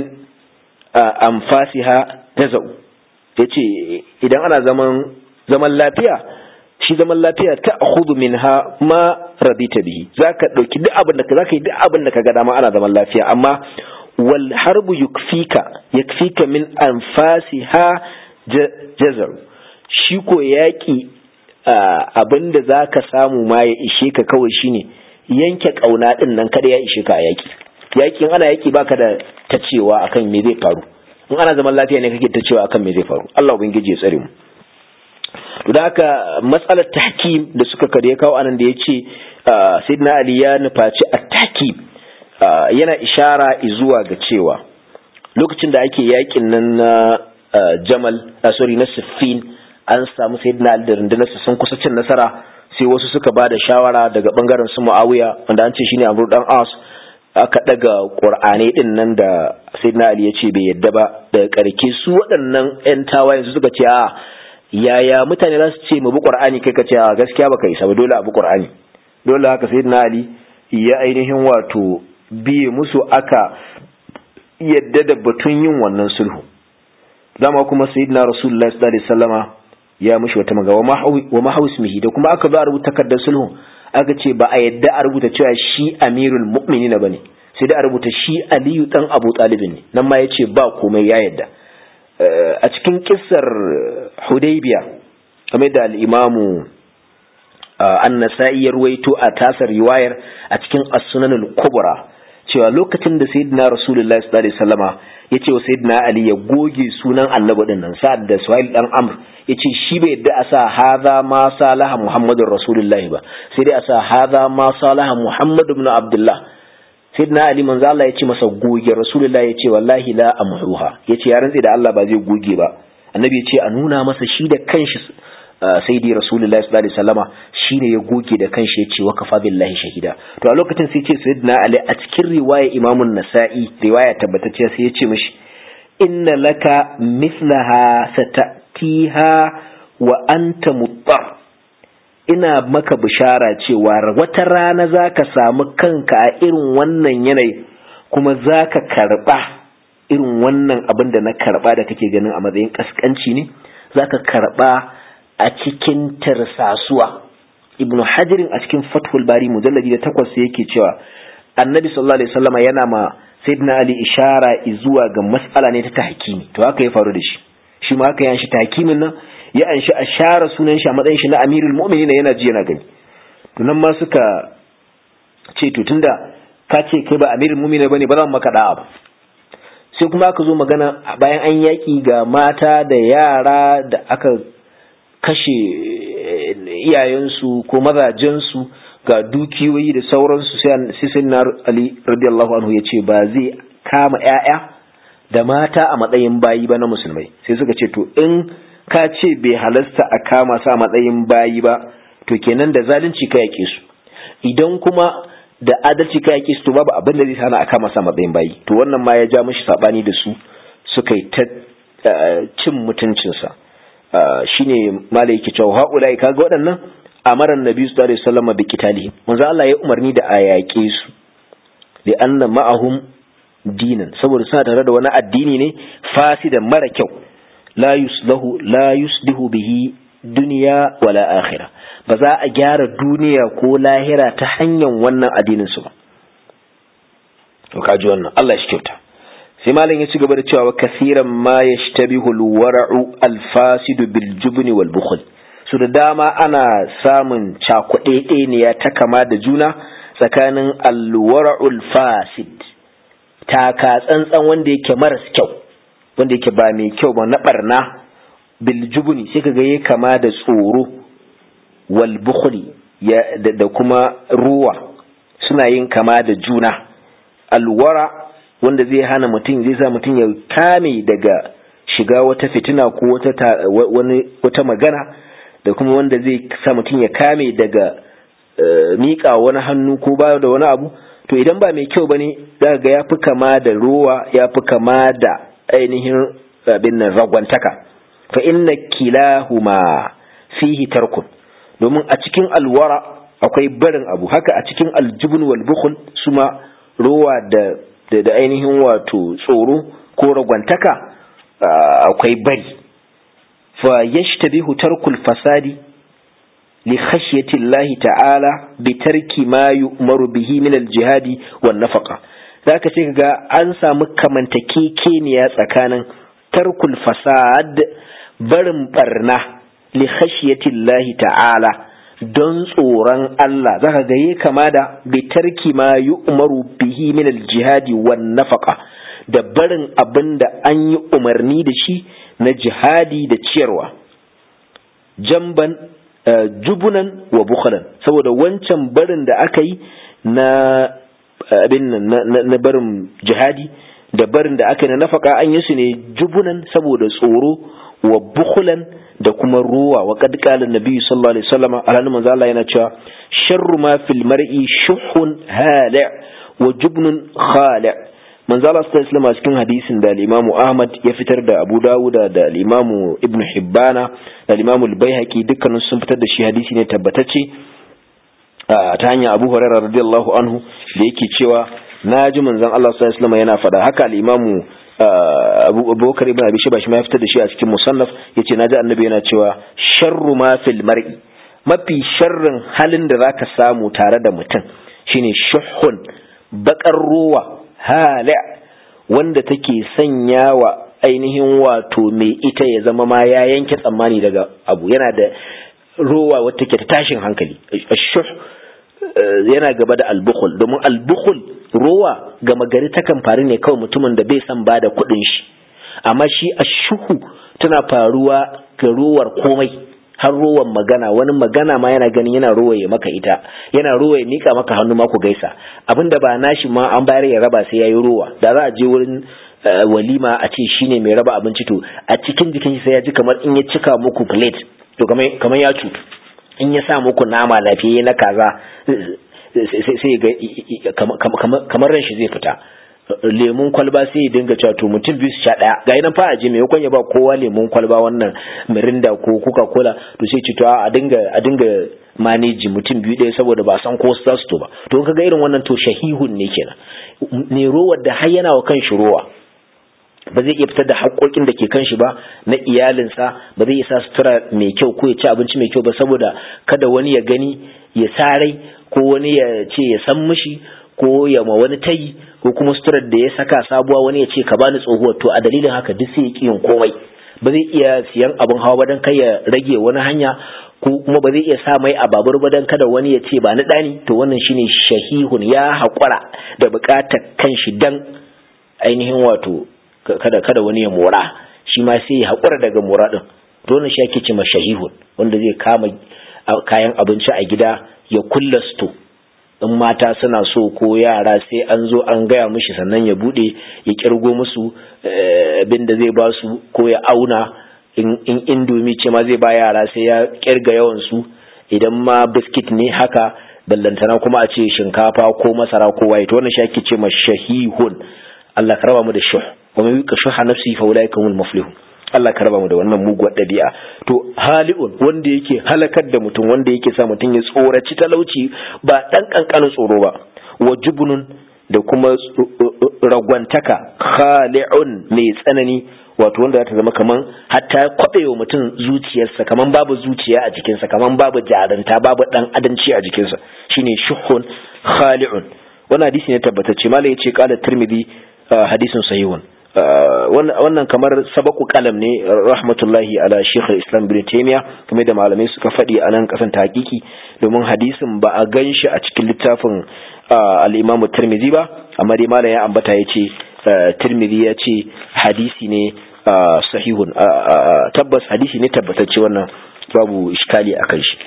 S1: anfasiha tazau yace idan ana zaman zaman lafiya shi zaman lafiya ta akhudhu minha ma radita bihi zaka dauki duk abin da ka zaka yi duk abin da kaga dama ana zaman lafiya amma wal harbu yukfika yakfika min anfasiha jazar shi ko yaki abin da zaka samu ma ya ishe ka kawai shine yanke kauna din nan kada ya ishe ka a yaki yakin ana yaki baka da ta cewa akan me zai faru in ana zaman lafiya ne kake ta cewa akan me zai faru Allah ubangiji ya tsare mu to da haka matsalar tahkim da suka kare kawo anan da ya ce sayyidina ali ya nufaci a tahkim yana ishara zuwa ga cewa lokacin da ake yakin nan na jamal sorry na siffin an samu sayyidina ali da rundunarsa sun kusa cin nasara sai wasu suka ba da shawara daga bangaren su muawiya wanda an ce shine amru dan as aka daga qur'anai din nan da sayyidina ali ya ce bai yadda ba daga karke su waɗannan yan tawayen su suka ce a yaya mutane za su ce mu bi qur'ani kai ka ce a gaskiya baka isa ba dole a bi qur'ani dole haka sayyidina ali ya ainihin wato biye musu aka yadda da batun yin wannan sulhu dama kuma sayyidina rasulullahi sallallahu alaihi wasallama ya mushi wata maga wa mahawismihi da kuma aka zo a rubuta takardar sulhu aka ce ba a yadda a rubuta cewa shi amirul mu'minin bane sai da a rubuta shi aliyu dan abu talibin ne nan ma yace ba komai ya yadda a cikin kissar hudaybiya kamar da al-imamu an-nasa'i ya ruwaito a tasar riwayar a cikin as-sunan al-kubra cewa lokacin da sayyidina rasulullahi sallallahu alaihi wasallama yace wa sayyidina ali ya goge sunan annabi din nan sa'ad da suhail dan amr yace shi bai yadda a sa hadha ma salaha muhammadur rasulullahi ba sai dai a sa hadha ma salaha muhammad ibn abdullah sayyidina ali manzo Allah yace masa goge rasulullahi yace wallahi la amruha yace ya rantsi da Allah ba zai goge ba annabi yace a nuna masa shi da kanshi sai dai rasulullahi sallallahu alaihi wasallama shine ya goge da kanshi yace wa kafa billahi shahida to a lokacin sai ce sayyidina ali a cikin riwaya imam an-nasa'i riwaya tabbatacciya sai yace mishi inna laka mithlaha satatiha wa anta muttar ina maka bishara cewa wata rana zaka samu kanka a irin wannan yanayi kuma zaka karba irin wannan abin da na karba da kake ganin a matsayin kaskanci ne zaka karba a cikin tarsasuwa ibnu hajirin a cikin fathul bari mujalladi da takwas yake cewa annabi sallallahu alaihi wasallama yana ma sayyidina ali ishara zuwa ga mas'ala ne ta tahkimi to haka ya faru da shi shi ma haka ya shi tahkimin nan ya anshi a share sunan shi a matsayin shi na amirul mu'minin yana ji yana gani to nan ma suka ce to tunda ka ce kai ba amirul mu'minin bane ba zan maka da'a ba sai kuma aka zo magana bayan an yaki ga mata da yara da aka kashe iyayensu ko mazajensu ga dukiyoyi da sauransu sai sai na Ali radiyallahu anhu ya ce ba zai kama ƴaƴa da mata a matsayin bayi ba na musulmai sai suka ce to in ka ce bai halasta a kama su a matsayin bayi ba to kenan da zalunci ka yake su idan kuma da adalci ka yake su to babu abin da zai hana a kama su a matsayin bayi to wannan ma ya ja mishi sabani da su suka yi ta cin mutuncinsa shine malai yake cewa haulai kaga waɗannan amaran nabi sallallahu alaihi wasallam bi qitalihi manzo Allah ya umarni da a yaƙe su li anna ma'ahum dinan saboda suna tare da wani addini ne fasidan mara kyau la yuslahu la yuslihu bihi duniya wala akhira ba za a gyara duniya ko lahira ta hanyar wannan addinin su ba to kaji wannan Allah shi kyauta sai malam ya ci gaba da cewa kasiran ma yashtabihu alwara'u alfasidu bil jubni wal bukhl su da dama ana samun cakuɗeɗeniya ta kama da juna tsakanin alwara'ul fasid taka tsantsan wanda yake maras kyau wanda yake ba mai kyau ba na barna bil jubni sai kaga yayi kama da tsoro wal bukhli da kuma ruwa suna yin kama da juna alwara wanda zai hana mutum zai sa mutum ya kame daga shiga wata fitina ko wata wata magana da kuma wanda zai sa mutum ya kame daga miƙa wani hannu ko ba da wani abu to idan ba mai kyau bane za ga ya fi kama da ruwa ya fi kama da ainihin abin nan ragwantaka fa inna kilahuma fihi tarkun domin a cikin alwara akwai barin abu haka a cikin aljubun wal bukhl suma ruwa da da ainihin wato tsoro ko ragwantaka akwai bari fa yashtabihu tarkul fasadi li khashyati Allah ta'ala bi tarki ma yu'maru bihi min al-jihadi wan nafaqa zaka ce ga an samu kamantakekeniya tsakanin tarkul fasad barin barna li khashyati Allah ta'ala don tsoron Allah zaka ga yi kama da bi tarki ma yu'maru bihi min al-jihadi wan nafaqa da barin abin da an yi umarni da shi na jihadi da ciyarwa jamban jubunan wa bukhalan saboda wancan barin da aka yi na abin na barin jihadi da barin da aka yi na nafaka an yi su ne jubunan saboda tsoro wa bukhulan da kuma ruwa wa qad qala an-nabi sallallahu alaihi wasallam alhalin manzo Allah yana cewa sharru ma fil mar'i shuhun hali' wa jubnun khali' manzo Allah sallallahu alaihi wasallam cikin hadisin da al-Imam Ahmad ya fitar da Abu Dawud da al-Imam Ibn Hibbana da al-Imam al-Baihaqi dukkanin sun fitar da shi hadisi ne tabbatacce ta hanyar Abu Hurairah radiyallahu anhu da yake cewa naji manzon Allah sallallahu alaihi wasallam yana faɗa haka al-Imam Abu Bakar ibn Abi Shayba shi ma ya fitar da shi a cikin musannaf yace naji annabi yana cewa sharru ma fil mar'i mafi sharrin halin da zaka samu tare da mutum shine shuhun bakar ruwa hali wanda take sanya wa ainihin wato mai ita ya zama ma ya yanke tsammani daga abu yana da rowa wata ke ta tashin hankali shuh yana gaba da albukhul domin albukhul rowa gama gari takan faru ne kawai mutumin da bai san bada kuɗin shi amma shi ashuhu tana faruwa ga rowar komai har rowan magana wani magana ma yana ganin yana rowaye maka ita yana rowaye mika maka hannu ma ku gaisa abinda ba nashi ma an bayar ya raba sai yayi rowa da za a je wurin walima a ce shine mai raba abinci to a cikin jikin shi sai ya ji kamar in ya cika muku plate to kamar ya cutu in ya sa muku nama lafiya na kaza sai ga kamar ran shi zai fita lemun kwalba sai ya dinga cewa to mutum biyu su sha daya ga nan fa a je maimakon ya ba kowa lemun kwalba wannan mirinda ko coca cola to sai ci to a dinga a dinga manage mutum biyu ɗaya saboda ba san ko za su to ba to kaga irin wannan to shahihun ne kenan ne rowar da har yana wa kan shi rowa ba zai iya fitar da haƙoƙin da ke kan shi ba na iyalinsa ba zai isa sutura mai kyau ko ya ci abinci mai kyau ba saboda kada wani ya gani ya sarai ko wani ya ce ya san mishi ko ya ma wani tayi ko kuma suturar da ya saka sabuwa wani ya ce ka bani tsohuwar to a dalilin haka duk sai ya ƙi yin komai ba zai iya siyan abin hawa ba don kai ya rage wani hanya ko kuma ba zai iya sa mai a babur ba don kada wani ya ce ba ni ɗani to wannan shine shahihun ya haƙura da buƙatar kanshi dan ainihin wato kada kada wani ya mora shi ma sai ya haƙura daga mora ɗin to wannan shi ake ce ma shahihun wanda zai kama kayan abinci a gida ya kulla sto in mata suna so ko yara sai an zo an gaya mishi sannan ya bude ya kirgo musu abin da zai ba su ko ya auna in indomi ce ma zai ba yara sai ya kirga yawan su idan ma biskit ne haka ballantana kuma a ce shinkafa ko masara ko waye to wannan shi ake ce ma shahihun Allah ka raba mu da shuh wa mai yuka shuha nafsi fa ulaika humul muflihun Allah ka raba mu da wannan muguwar ɗabi'a to hali'un wanda yake halakar da mutum wanda yake sa mutum ya tsoraci talauci ba ɗan ƙanƙanin tsoro ba wa jubnun da kuma ragwantaka khali'un mai tsanani wato wanda ta zama kaman hatta kwabewa mutum zuciyarsa kaman babu zuciya a jikinsa kaman babu jaranta babu dan adamci a jikinsa shine shuhun khali'un wannan hadisi ne tabbatacce malai yace qala tirmidhi hadisin sahihun wannan kamar sabaku kalam ne rahmatullahi ala shekh islam ibn taymiya kuma da malamai suka faɗi a nan kasan ta hakiki domin hadisin ba a gan shi a cikin littafin al-imam tirmidhi ba amma dai malam ya ambata ya ce tirmidhi ya ce hadisi ne sahihun tabbas hadisi ne tabbatacce wannan babu iskali akan shi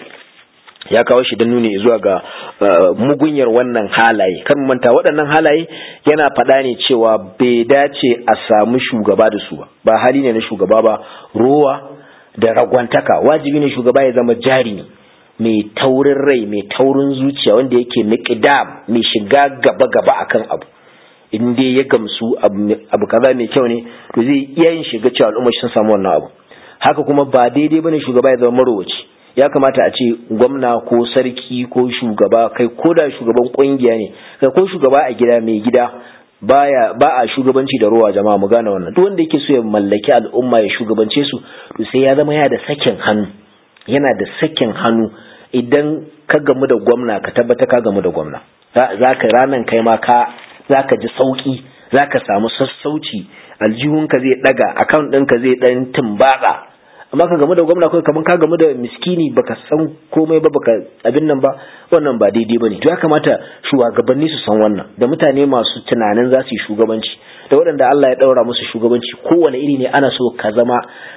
S1: ya kawo shi don nuni zuwa ga mugunyar wannan halaye kan manta waɗannan halaye yana faɗa ne cewa bai dace a samu shugaba da su ba ba hali ne na shugaba ba rowa da ragwantaka wajibi ne shugaba ya zama jari mai taurin rai mai taurin zuciya wanda yake miqdam mai shiga gaba gaba akan abu in dai ya gamsu abu kaza mai kyau ne to zai iya yin shiga cewa al'umma sun samu wannan abu haka kuma ba daidai bane shugaba ya zama marowaci ya kamata a ce gwamna ko sarki ko shugaba kai ko da shugaban kungiya ne kai ko shugaba a gida mai gida baya ba a shugabanci da ruwa jama'a mu gane wannan duk wanda yake so ya mallaki al'umma ya shugabance su to sai ya zama yana da sakin hannu yana da sakin hannu idan ka gamu da gwamna ka tabbata ka gamu da gwamna za ka ranan kai ma ka za ka ji sauki za ka samu sassauci aljihunka zai daga account ɗinka zai ɗan tumbatsa amma ka gamu da gwamna kawai kamar ka gamu da miskini baka san komai ba baka abin nan ba wannan ba daidai bane to ya kamata shugabanni su san wannan da mutane masu tunanin za su yi shugabanci da waɗanda Allah ya ɗaura musu shugabanci kowane iri ne ana so ka zama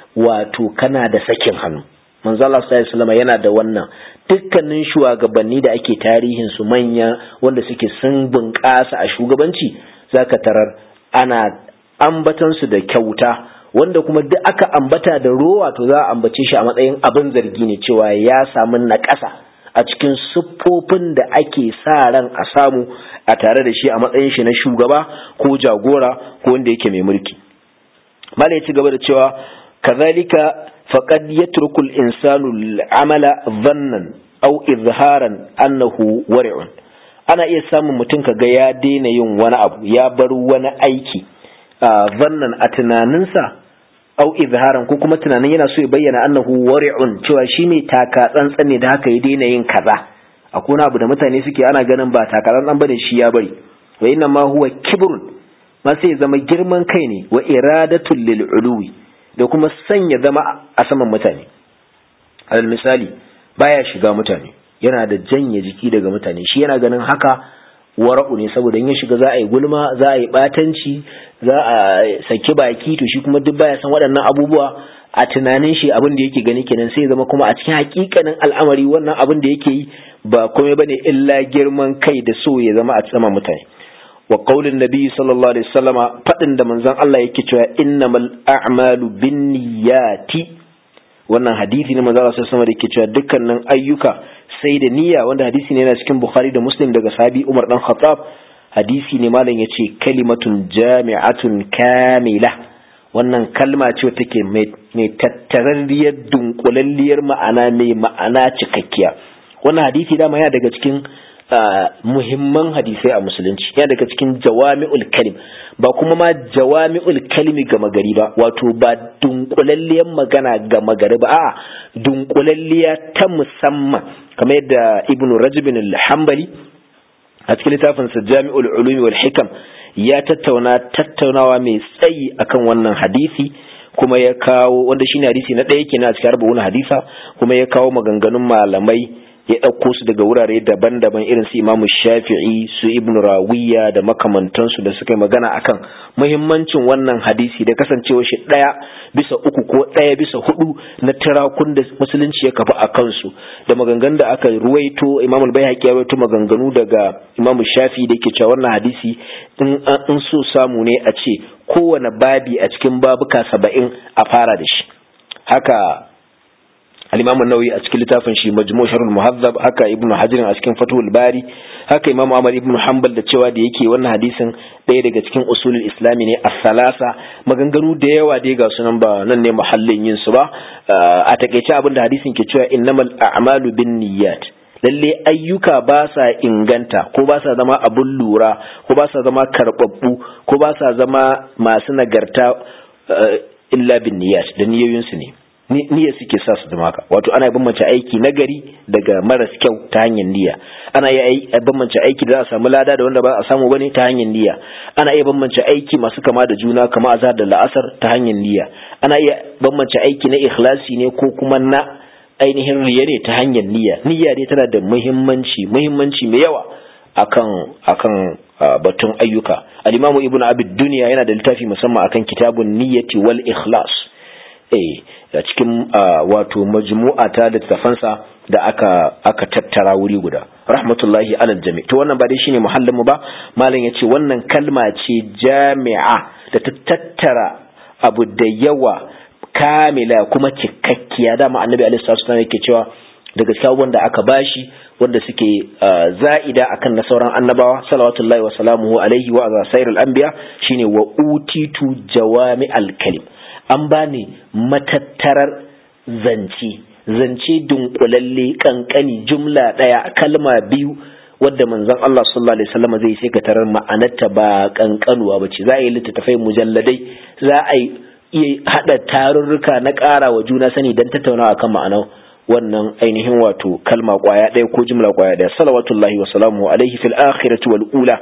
S1: wato kana da sakin hannu manzo Allah sallallahu alaihi wasallam yana da wannan dukkanin shugabanni da ake tarihin su manya wanda suke sun bunƙasa a shugabanci zaka tarar ana ambatan su da kyauta wanda kuma duk aka ambata da rowa to za a ambace shi a matsayin abin zargi ne cewa ya samu naƙasa a cikin siffofin da ake sa ran a samu a tare da shi a matsayin shi na shugaba ko jagora ko wanda yake mai mulki mala ya ci gaba da cewa kazalika faqad yatruku al-insanu al-amala dhannan aw izharan annahu wari'un ana iya samun mutum kaga ya daina yin wani abu ya bar wani aiki zannan a tunaninsa au izharan ko kuma tunanin yana so ya bayyana annahu wari'un cewa shi mai taka tsantsan ne da haka ya daina yin kaza akwai wani abu da mutane suke ana ganin ba taka tsantsan bane shi ya bari wa inna ma huwa kibrun ma sai ya zama girman kai ne wa iradatul lil uluwi da kuma sanya zama a saman mutane alal misali baya shiga mutane yana da janye jiki daga mutane shi yana ganin haka wara'u ne saboda in ya shiga za a yi gulma za a yi batanci za a saki baki to shi kuma duk baya san waɗannan abubuwa a tunanin shi abin da yake gani kenan sai zama kuma a cikin hakikanin al'amari wannan abin da yake yi ba komai bane illa girman kai da so ya zama a sama mutane wa qaulin nabi sallallahu alaihi wasallama fadin da manzon Allah yake cewa innamal a'malu binniyati wannan hadisi ne manzon Allah sallallahu alaihi wasallama da yake cewa dukkanin ayyuka sai da niyya wanda hadisi ne yana cikin Bukhari da Muslim daga sahabi Umar dan Khattab hadisi ne malam yace kalimatun jami'atun kamila wannan kalma ce take mai tattararriyar dunkulalliyar ma'ana mai ma'ana cikakkiya wannan hadisi dama yana daga cikin muhimman hadisai a musulunci yana daga cikin jawami'ul kalim ba kuma ma jawami'ul kalimi gama gari ba wato ba dunkulalliyar magana gama gari ba a dunkulalliya ta musamman kamar yadda ibn rajabin al-hanbali a cikin littafinsa jami'ul ulumi wal hikam ya tattauna tattaunawa mai tsayi akan wannan hadisi kuma ya kawo wanda shine hadisi na ɗaya kenan a cikin arba'un hadisa kuma ya kawo maganganun malamai ya ɗauko su daga wurare daban-daban irin su imamu shafi'i su ibn rawiya da makamantansu da suka yi magana akan muhimmancin wannan hadisi da kasancewa shi ɗaya bisa uku ko ɗaya bisa hudu na tirakun da musulunci ya kafa a kansu da maganganun da aka ruwaito imamul bai ya ruwaito maganganu daga imamu shafi da yake cewa wannan hadisi in so samu ne a ce kowane babi a cikin babuka saba'in a fara da shi haka al-Imam an-Nawawi a cikin littafin shi Majmu' Sharh al-Muhazzab haka Ibn Hajar a cikin Fathul Bari haka Imam Ahmad ibn Hanbal da cewa da yake wannan hadisin ɗaya daga cikin usulul islami ne as-salasa maganganu da yawa dai ga sunan ba nan ne muhallin yin su ba a takeice abinda hadisin ke cewa innamal a'malu binniyat lalle ayyuka ba sa inganta ko ba sa zama abun lura ko ba sa zama karbabbu ko ba sa zama masu nagarta illa bin niyyat da niyoyinsu ne niyya suke sa su zama haka wato ana bambance aiki nagari daga maras kyau ta hanyar niyya ana iya bambance aiki da za a samu lada da wanda ba a samu bane ta hanyar niyya ana iya bambance aiki masu kama da juna kama azhar da la'asar ta hanyar niyya ana iya bambance aiki na ikhlasi ne ko kuma na ainihin riya ne ta hanyar niyya niyya ne tana da muhimmanci muhimmanci mai yawa akan akan batun ayyuka al-imamu ibnu abid dunya yana da littafi musamman akan kitabun niyyati wal ikhlas eh a cikin wato majmu'a ta littafansa da aka aka tattara wuri guda rahmatullahi alal jami to wannan ba dai shine muhallin mu ba malam yace wannan kalma ce jami'a da ta tattara abu da yawa kamila kuma cikakkiya dama annabi alaihi salatu wasallam yake cewa daga sabon da aka bashi wanda suke za'ida akan na sauran annabawa salawatullahi wa salamuhu alaihi wa sairul anbiya shine wa utitu jawami al-kalim an bani matattarar zance zance dunkulalle kankani jumla daya kalma biyu wadda manzon Allah sallallahu alaihi wasallam zai sai ka tarar ma'anarta ba kankanuwa bace za a yi littattafai mujalladai za a yi iya hada tarurruka na ƙara wa juna sani dan tattaunawa akan ma'anar wannan ainihin wato kalma kwaya ɗaya ko jumla kwaya ɗaya salawatullahi wa salamu alaihi fil akhirati wal ula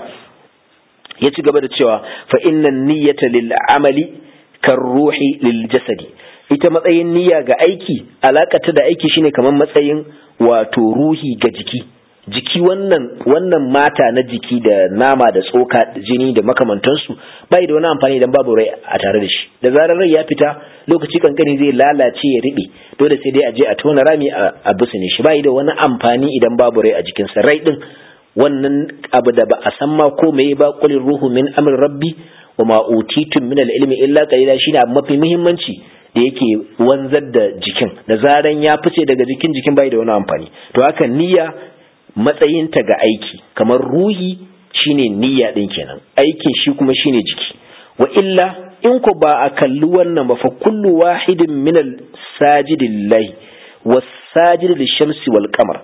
S1: ya ci gaba da cewa fa innan niyyata lil amali kan ruhi lil jasadi ita matsayin niyya ga aiki alakata da aiki shine kamar matsayin wato ruhi ga jiki jiki wannan wannan mata na jiki da nama da tsoka jini da makamantansu bai da wani amfani idan babu rai a tare da shi da zarar rai ya fita lokaci kankani zai lalace ya riɓe dole sai dai a je a tona rami a ne shi bai da wani amfani idan babu rai a jikinsa rai din wannan abu da ba a san ma ko meye ba qul ruhu min amri rabbi wa ma utitum min al-ilmi illa qalila shine abu mafi muhimmanci da yake wanzar da jikin da zaran ya fice daga jikin jikin bai da wani amfani to haka niyya matsayinta ga aiki kamar ruhi shine niyya din kenan aikin shi kuma shine jiki wa illa in ku ba a kalli wannan ba fa kullu wahidin min al-sajidillahi was-sajid lish-shamsi wal-qamar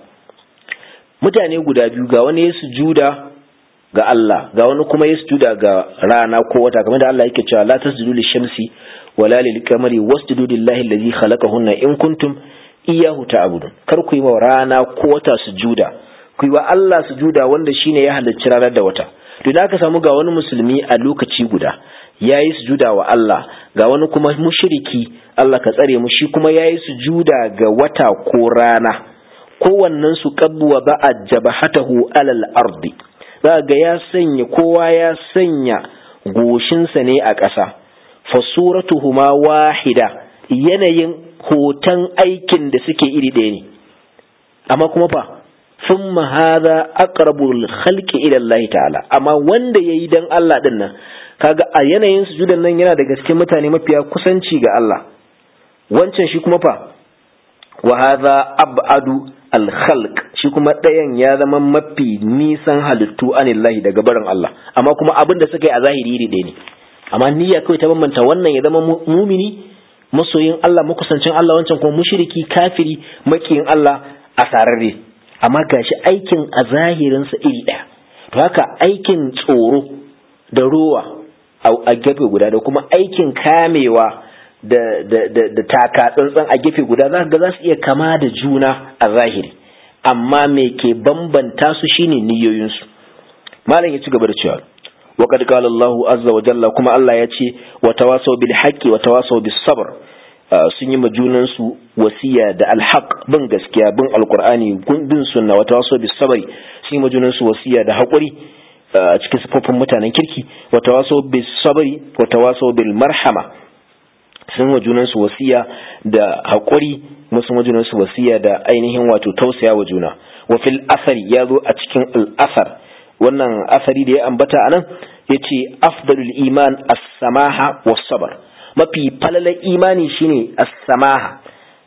S1: mutane guda biyu ga wani ya sujuda ga Allah ga wani kuma ya sujuda ga rana ko wata kamar da Allah yake cewa la tasjudu lish-shamsi wala lil-qamari wasjudu lillahi allazi khalaqahunna in kuntum iyyahu ta'budun kar ku yi wa rana ko wata sujuda ku yi wa Allah sujuda wanda shine ya halicci ranar da wata to da aka samu ga wani musulmi a lokaci guda yayi sujuda wa Allah ga wani kuma mushriki Allah ka tsare mu shi kuma yayi sujuda ga wata ko rana kowannen su qabwa ba'a jabahatahu alal ardi za ga ya sanya kowa ya sanya goshinsa ne a ƙasa fasuratuhuma wahida yanayin hoton aikin da suke iri ɗaya ne amma kuma fa thumma hadha aqrabul khalqi ila Allah ta'ala amma wanda yayi dan Allah din nan kaga a yanayin sujudan nan yana da gaske mutane mafiya kusanci ga Allah wancan shi kuma fa wa hadha ab'adu al khalq shi kuma ɗayan ya zama mafi nisan halittu anillahi daga barin Allah amma kuma abin da suka yi a zahiri iri ɗaya ne amma niyya kawai ta bambanta wannan ya zama mumini masoyin Allah makusancin Allah wancan kuma mushriki kafiri makiyin Allah a sararre amma gashi aikin a zahirinsa iri ɗaya to haka aikin tsoro da rowa a gefe guda da kuma aikin kamewa da da da, da taka tsantsan a gefe guda za ga za su iya kama da juna a zahiri amma me ke bambanta su shine niyoyinsu malam ya ci gaba da cewa وقد قال الله عز وجل كما الله يأتي وتواصوا بالحق وتواصوا بالصبر sun yi ma junansu wasiya da alhaq bin gaskiya bin alkur'ani bin sunna wa tawassaw bis sabri sun yi ma junansu wasiya da haƙuri a cikin sifofin mutanen kirki wa tawassaw bis sabri wa tawassaw bil marhama sun wa junansu wasiya da haƙuri kuma sun wa junansu wasiya da ainihin wato tausaya wa juna wa fil asari ya zo a cikin al asar wannan asari da ya ambata anan yace afdalul iman as-samaha was-sabr mafi falalar imani shine as-samaha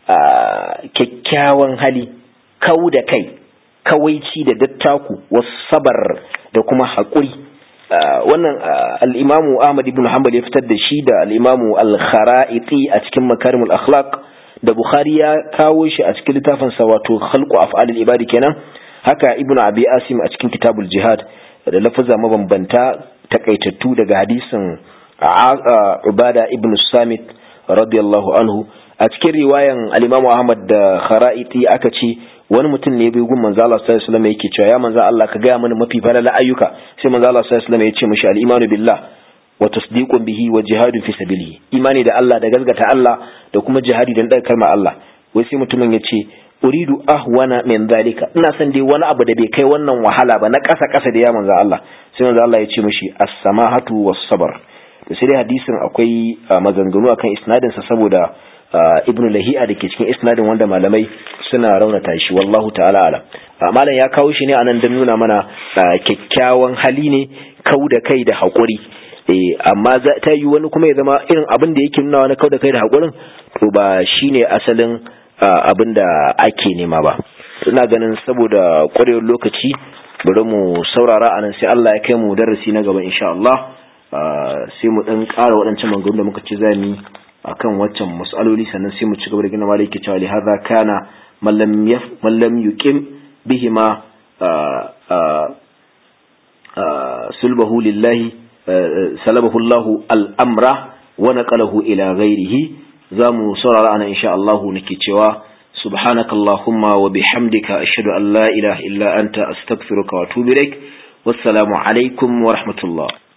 S1: kyakkyawan hali kau da kai kawaici da dattaku was-sabr da kuma haƙuri wannan al-imamu Ahmad ibn Hanbal ya fitar da shi da al-imamu al-Kharaiti a cikin makarimul akhlaq da Bukhari ya kawo shi a cikin littafin sa wato khalqu af'alil ibadi kenan haka ibnu abi asim a cikin kitabul jihad da lafaza mabambanta takaitattu daga hadisin ubada ibnu samit radiyallahu anhu a cikin riwayan al-imamu ahmad da khara'iti aka ce wani mutum ne bai gun manzo Allah sallallahu alaihi wasallam yake cewa ya manzo Allah ka gaya mana mafi falala ayyuka sai manzo Allah sallallahu alaihi wasallam ya ce mishi al-imanu billah wa tasdiqun bihi wa jihadun fi sabilihi imani da Allah da gazgata Allah da kuma jihadi dan daga kalmar Allah wai sai mutumin ya ce uridu ahwana min zalika ina son dai wani abu da bai kai wannan wahala ba na ƙasa ƙasa da ya manzo Allah sai manzo Allah ya ce mishi as-samahatu was-sabr to sai dai hadisin akwai maganganu akan isnadin sa saboda ibnu lahi'a da ke cikin isnadin wanda malamai suna raunata shi wallahu ta'ala ala malam ya kawo shi ne anan don nuna mana kyakkyawan hali ne kau da kai da haƙuri amma ta yi wani kuma ya zama irin abin da yake nuna wani kau da kai da haƙurin to ba shine asalin abin da ake nema ba ina ganin saboda ƙwarewar lokaci bari mu saurara anan sai Allah ya kai mu darasi na gaba insha Allah sai mu dan ƙara waɗancan maganganun da muka ci zami akan waccan mas'aloli sannan sai mu ci gaba da gina malaki cewa li hadha kana man lam yaf man lam yuqim bihima sulbahu lillahi salabahu Allah al-amra wa naqalahu ila ghairihi zamu saurara ana insha Allah nake cewa سبحانك اللهم وبحمدك أشهد أن لا إله إلا أنت أستغفرك وأتوب إليك والسلام عليكم ورحمة الله